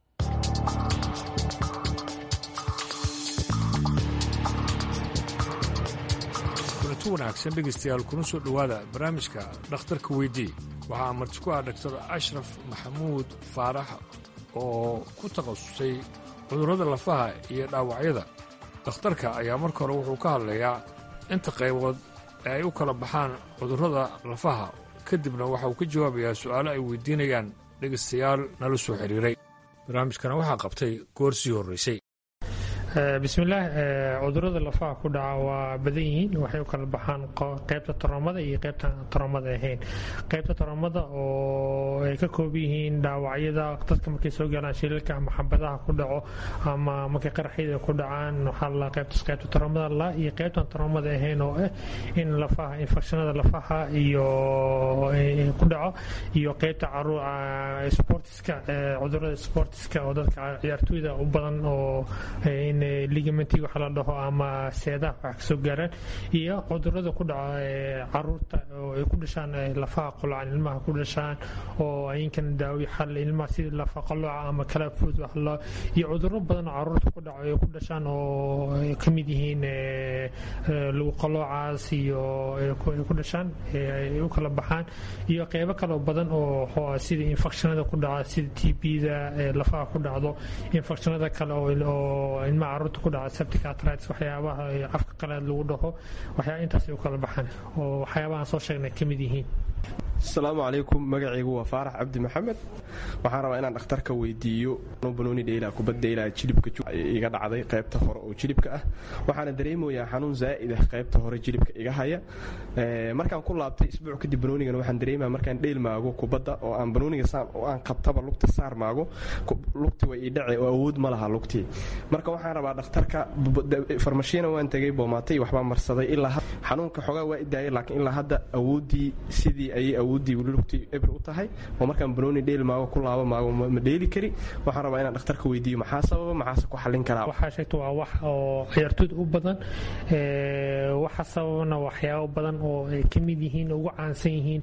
kulanti wanaagsan dhegaystayaal kuna soo dhowaada barnaamijka dhakhtarka weydii waxaa marti ku ah dhaktar ashraf maxamuud faarax oo ku takhasusay cudurrada lafaha iyo dhaawacyada dhakhtarka ayaa marka hore wuxuu ka hadlayaa inta qaybood ee ay u kala baxaan cudurrada lafaha kadibna waxa uu ka jawaabayaa su'aalo ay weydiinayaan dhegaystayaal nala soo xidhiiray barnaamijkana waxaa qabtay goor sii horraysay bismillaah cudurada lafaha ku dhaca waa badan yihiin waxay u kala baxaan qaybta taroomada iyo qaybta taroomada ahayn qaybta taroomada oo ay ka kooban yihiin dhaawacyada dadka markay soo galaan shilalka ama xabadaha ku dhaco ama markay qaraxyada ku dhacaan waxaa la qaybtaas qaybta taroomada la iyo qaybtan taroomada ahayn oo ah in lafaha infekshanada lafaha iyo ku dhaco iyo qaybta sportiska cudurada sportiska oo dadka ciyaartooyda u badan oo in ligamenti waxa la dhaho ama seedaha wax kasoo gaaraan iyo cudurada ku dhaca caruurta oo ay ku dhashaan lafaha qolocan ilmaha ku dhashaan oo ayinkan daawi xal ilmaha sida lafa qoloca ama kala food wax loo iyo cuduro badan oo caruurta ku dhaco ay ku dhashaan oo ay ka mid yihiin lagu qolocaas iyo ay ku dhashaan ay u kala baxaan iyo qeybo kaloo badan oo sida infectionada ku dhaca sida t b-da lafaha ku dhacdo infectionada kale oo ilmaha caruurta ku dhaca septic arthritis waxyaabaha afka qalaad lagu dhaho waxyaa intaas ay u kala baxaan oo waxyaabahaan soo sheegnay ka mid yihiin asalaamu calaykum magacaygu waa faarax cabdi maxamed waxaan rabaa inaan dhakhtarka weydiiyo banooni dheyla kubad dheyla jilibka iga dhacday qaybta hore oo jilibka ah waxaana dareemayaa xanuun zaa'id ah qaybta hore jilibka iga haya markaan ku laabtay isbuuc kadib banoonigan waxaan dareemaya markaan dheyl maago kubadda oo aan banooniga saan oo aan qabtaba lugta saar maago lugti way ii dhace oo awood ma laha lugtii marka waxaan rabaa dhakhtarka farmashiina waan tegay boomaatay waxbaa marsaday ilaa xanuunka xoogaa waa idaayay laakiin ilaa hadda awooddii sidii ayay awooddii weli lugtii ebr u tahay oo markaan banooni dheel maago ku laabo maago ma dheeli kari waxaan rabaa inaan dhakhtarka weydiiyo maxaa sababa maxaase ku xallin karaa waxaa sheegta waa wax oo ciyaartooyda u badan waxa sababana waxyaabo badan oo ay ka mid yihiin ugu caansan yihiin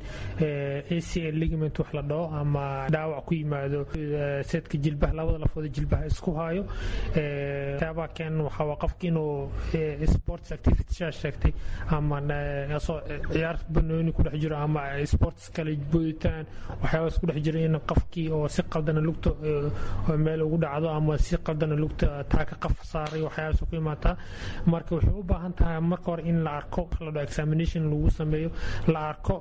acl ligament wax la dhaho ama dhaawac ku yimaado seedka jilbaha labada lafooda jilbaha isku haayo waxyaabaha keen waxaa waa qofka inuu sports activity shaa sheegtay ama soo ciyaar banooni ku dhex jiro ama sports kale booditaan waxyaabaas ku dhex jira in qofkii oo si qaldana lugta meel ugu dhacdo ama si qaldana lugta taaka qaf saaray waxyaabaas ku imaataa marka waxay u baahan tahay marka hore in la arko la dhaho examination lagu sameeyo la arko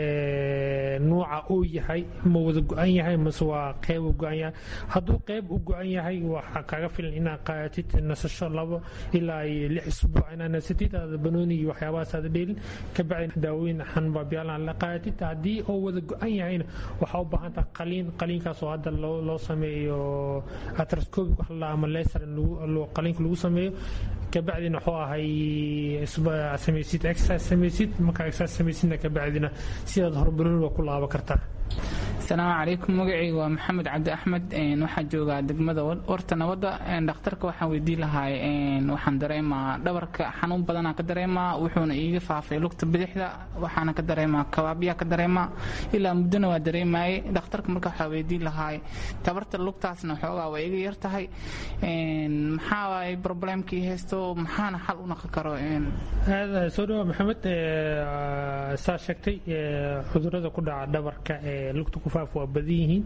nuuca uu yahay ma wada go-an yahay mase waa qeyb u go-an yahay hadduu qeyb u go-an yahay waxaa kaga filan inaad qaadatid nasasho labo ilaa lix isbuuc inaad nasatid aada banooni iyo waxyaabahaas aada dheelin kabacdi daawooyin xanbaabyaalan la qaadatid haddii oo wada go-an yahayna waxaa u baahan tahay qaliin qaliinkaas oo hadda loo sameeyo atroscopic wax la ama laser qaliinka lagu sameeyo kabacdina wuxuu ahay samaysid exercise samaysid markaa exercise samaysidna kabacdina sidaad horbanooni waa ku laaba kartaa asalaamu calaykum magacayga waa maxamed cabdi axmed waxaa joogaa degmada warta nabadda dhakhtarka waxaan weydiin lahay waxaan dareemaa dhabarka xanuun badanaa ka dareemaa wuxuuna iiga faafay lugta bidixda waxaana ka dareemaa kabaabyaa ka dareemaa ilaa muddona waa dareemayay dhakhtarka marka waxaa weydiin lahay tabarta lugtaasna xoogaa waa iga yar tahay maxaa waay problemkii haysto maxaana xal u naqon karo aad soo dhawa maxamed saa sheegtay cudurada ku dhaca dhabarka ee lugta ku faaf waa badan yihiin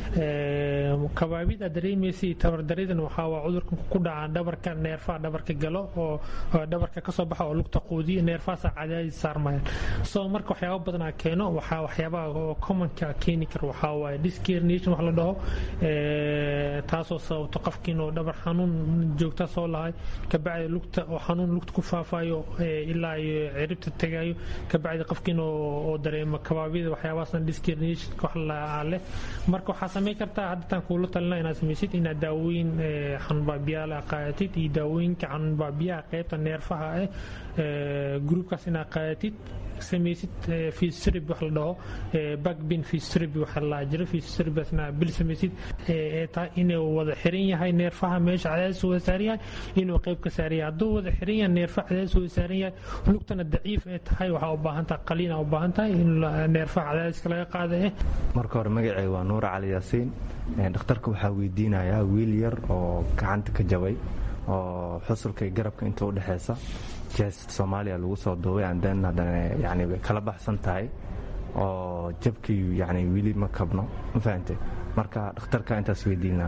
kabaabid aad dareemaysa tabardaridan waxaa waa cudurka ku dhaca dhabarka neerfaha dhabarka galo oo dhabarka kasoo baxa oo lugta quudiya neerfahaasa cadaadis saarmayaan so marka waxyaaba badanaa keeno waxaa waxyaabaha oo commonka keeni kara waxaa waaye discarnation wax la dhaho taasoo sababto qofkiin oo dhabar xanuun joogta soo lahay kabacdi lugta oo xanuun lugta ku faafayo ilaa iyo ciribta tagayo kabacdi qofkiin oo dareemo kabaabida waxyaabahaasna discarnation wax la leh marka waxaa samayn kartaa haddataan kuula talina inaad samaysid inaad daawooyin xanuunbaabiyaala qaadatid iyo daawooyinka xanuunbaabiyaha qaybta neerfaha ah gruubkaas inaad qaadatid samaysid fistrib wax la dhaho backbin fistrib waxa la jiro fistribasna bil samaysid ee tahay inuu wada xiran yahay neerfaha meesha cadaadis wada saaran yahay inuu qayb ka saaran yahay hadduu wada xiran yahay neerfaha cadaadis wada saaran yahay lugtana daciif ee tahay waxaa u baahan tahay qaliina u baahan tahay in neerfaha cadaadiska laga qaada eh marka hore magacay waa nuura cali yaasiin dhakhtarka waxaa weydiinayaa wiil yar oo gacanta ka jabay oo xusulka iyo garabka inta u dhexeysa jeest soomaaliya lagu soo duubay anden haddana yani way kala baxsan tahay oo jabkii yani weli ma kabno ma fahantay marka dhakhtarka intaas weydiin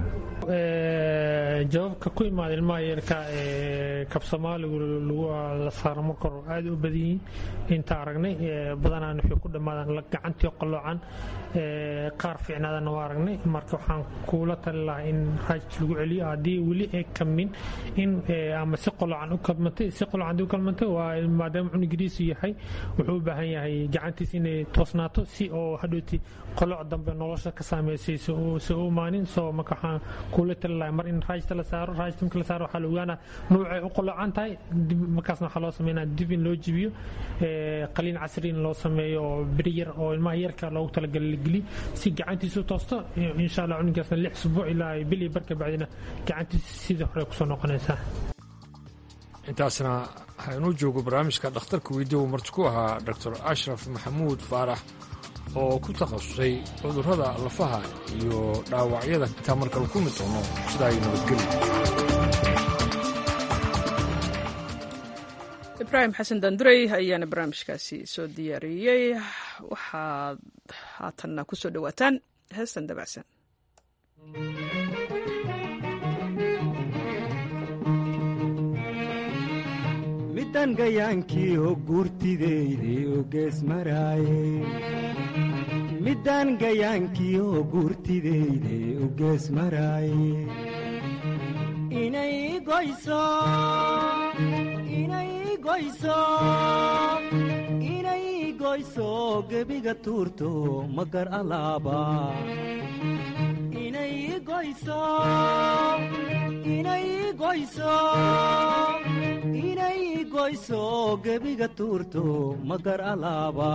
lahaa jawaabka ku imaada ilmaha yarka kab soomaaligu la saaro marka hore aada u badan yihiin inta aragnay badanaan waxay ku dhammaadaan gacantii qalloocan qaar fiicnaadana waa aragnay marka waxaan kuula tali lahaa in raaj lagu celiyo haddii weli ay kamin in ama si qalloocan u kalmantay si qalloocan u kalmantay waa maadaama cunugiriisu yahay wuxuu u baahan yahay gacantiis inay toosnaato si oo hadhooti qoloc dambe nolosha ka saameysayso se u imaanin soo marka waxaan kuula tali lahay mar in raajta la saaro raajta marka la saaro waxaa la ogaanaa nuucay u qolocan tahay dib markaasna waxaa loo sameynaa dib in loo jibiyo qaliin casri in loo sameeyo oo beri yar oo ilmaha yarka loogu talagalay la geliyo si gacantiisu toosto insha allah cunugaasna lix usbuuc ilaa bil iyo barka bacdina gacantiisa sidii hore kusoo noqonaysaa intaasna haynuu joogo barnaamijka dhakhtarka weydiya uu marti ku ahaa doctor ashraf maxamuud faarax oo ku takhasusay cudurrada lafaha iyo dhaawacyada intaa markale ku mid doono sidaa iyo nabadgelyo ibraahim xasan dandurey ayaana barnaamijkaasi soo diyaariyey waxaad haatanna ku soo dhowaataan heestan dabacsan midan gayaankii oo guurtideydii oo gees maraaye middaan gayaankii oo guurtideydii oo gees maraaye inay goyso inay goyso inay goyso gebiga tuurto magar alaaba inay goyso inay goyso inay goyso gebiga tuurto magar alaaba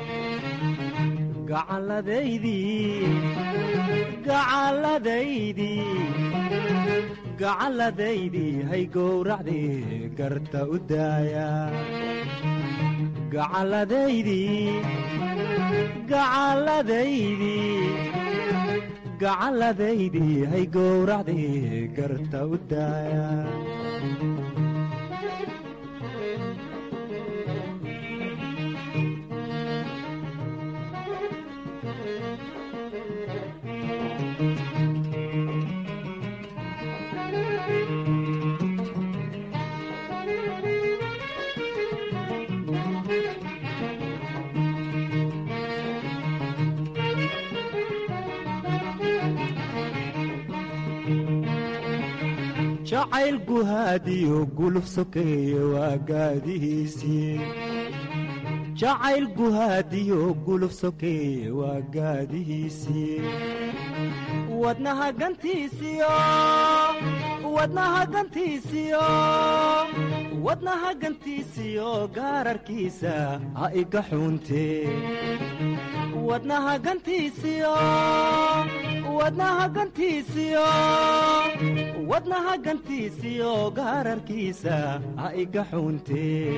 gacalladaydii gacalladaydii gacalladaydii hay gowracdii garta u daaya gacalladaydii gacalladaydii gacalladaydii hay gowracdii garta u daaya jacayl guhaadiyo guluf sokeeye waa gaadihiisii jacayl guhaadiyo guluf sokeeye waa gaadihiisii wadnaha gantiisiyo wadnaha gantiisiyo wadnaha gantiisiyo gaararkiisa ha iga xuuntee wadnaha gantiisiyo wadnaha gantiisiyo wadnaha gantiisiyo gaararkiisa ha iga xuuntee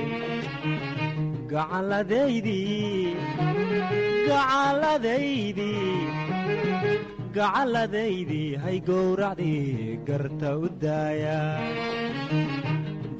gacalladaydii gacalladaydii gacalladaydii hay gowracdii garta u daaya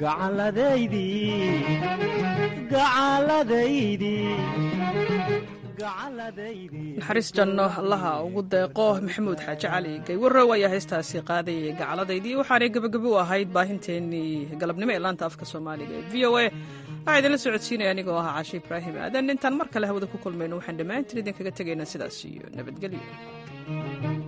gacalladaydii gacalladaydii naxariis janno allaha ugu deeqo maxamuud xaaji cali gaywarow ayaa heestaasi qaadayay gacaladaydii waxaanay gebagabo u ahayd baahinteennii galabnimo ee laanta afka soomaaliga ee v o a waxaa idinla socodsiinaya anigoo ahaa cashe ibraahim aadan intaan mar kale hawada ku kulmayno waxaan dhammaantiin idinkaga tegaynaa sidaas iyo nabadgelyo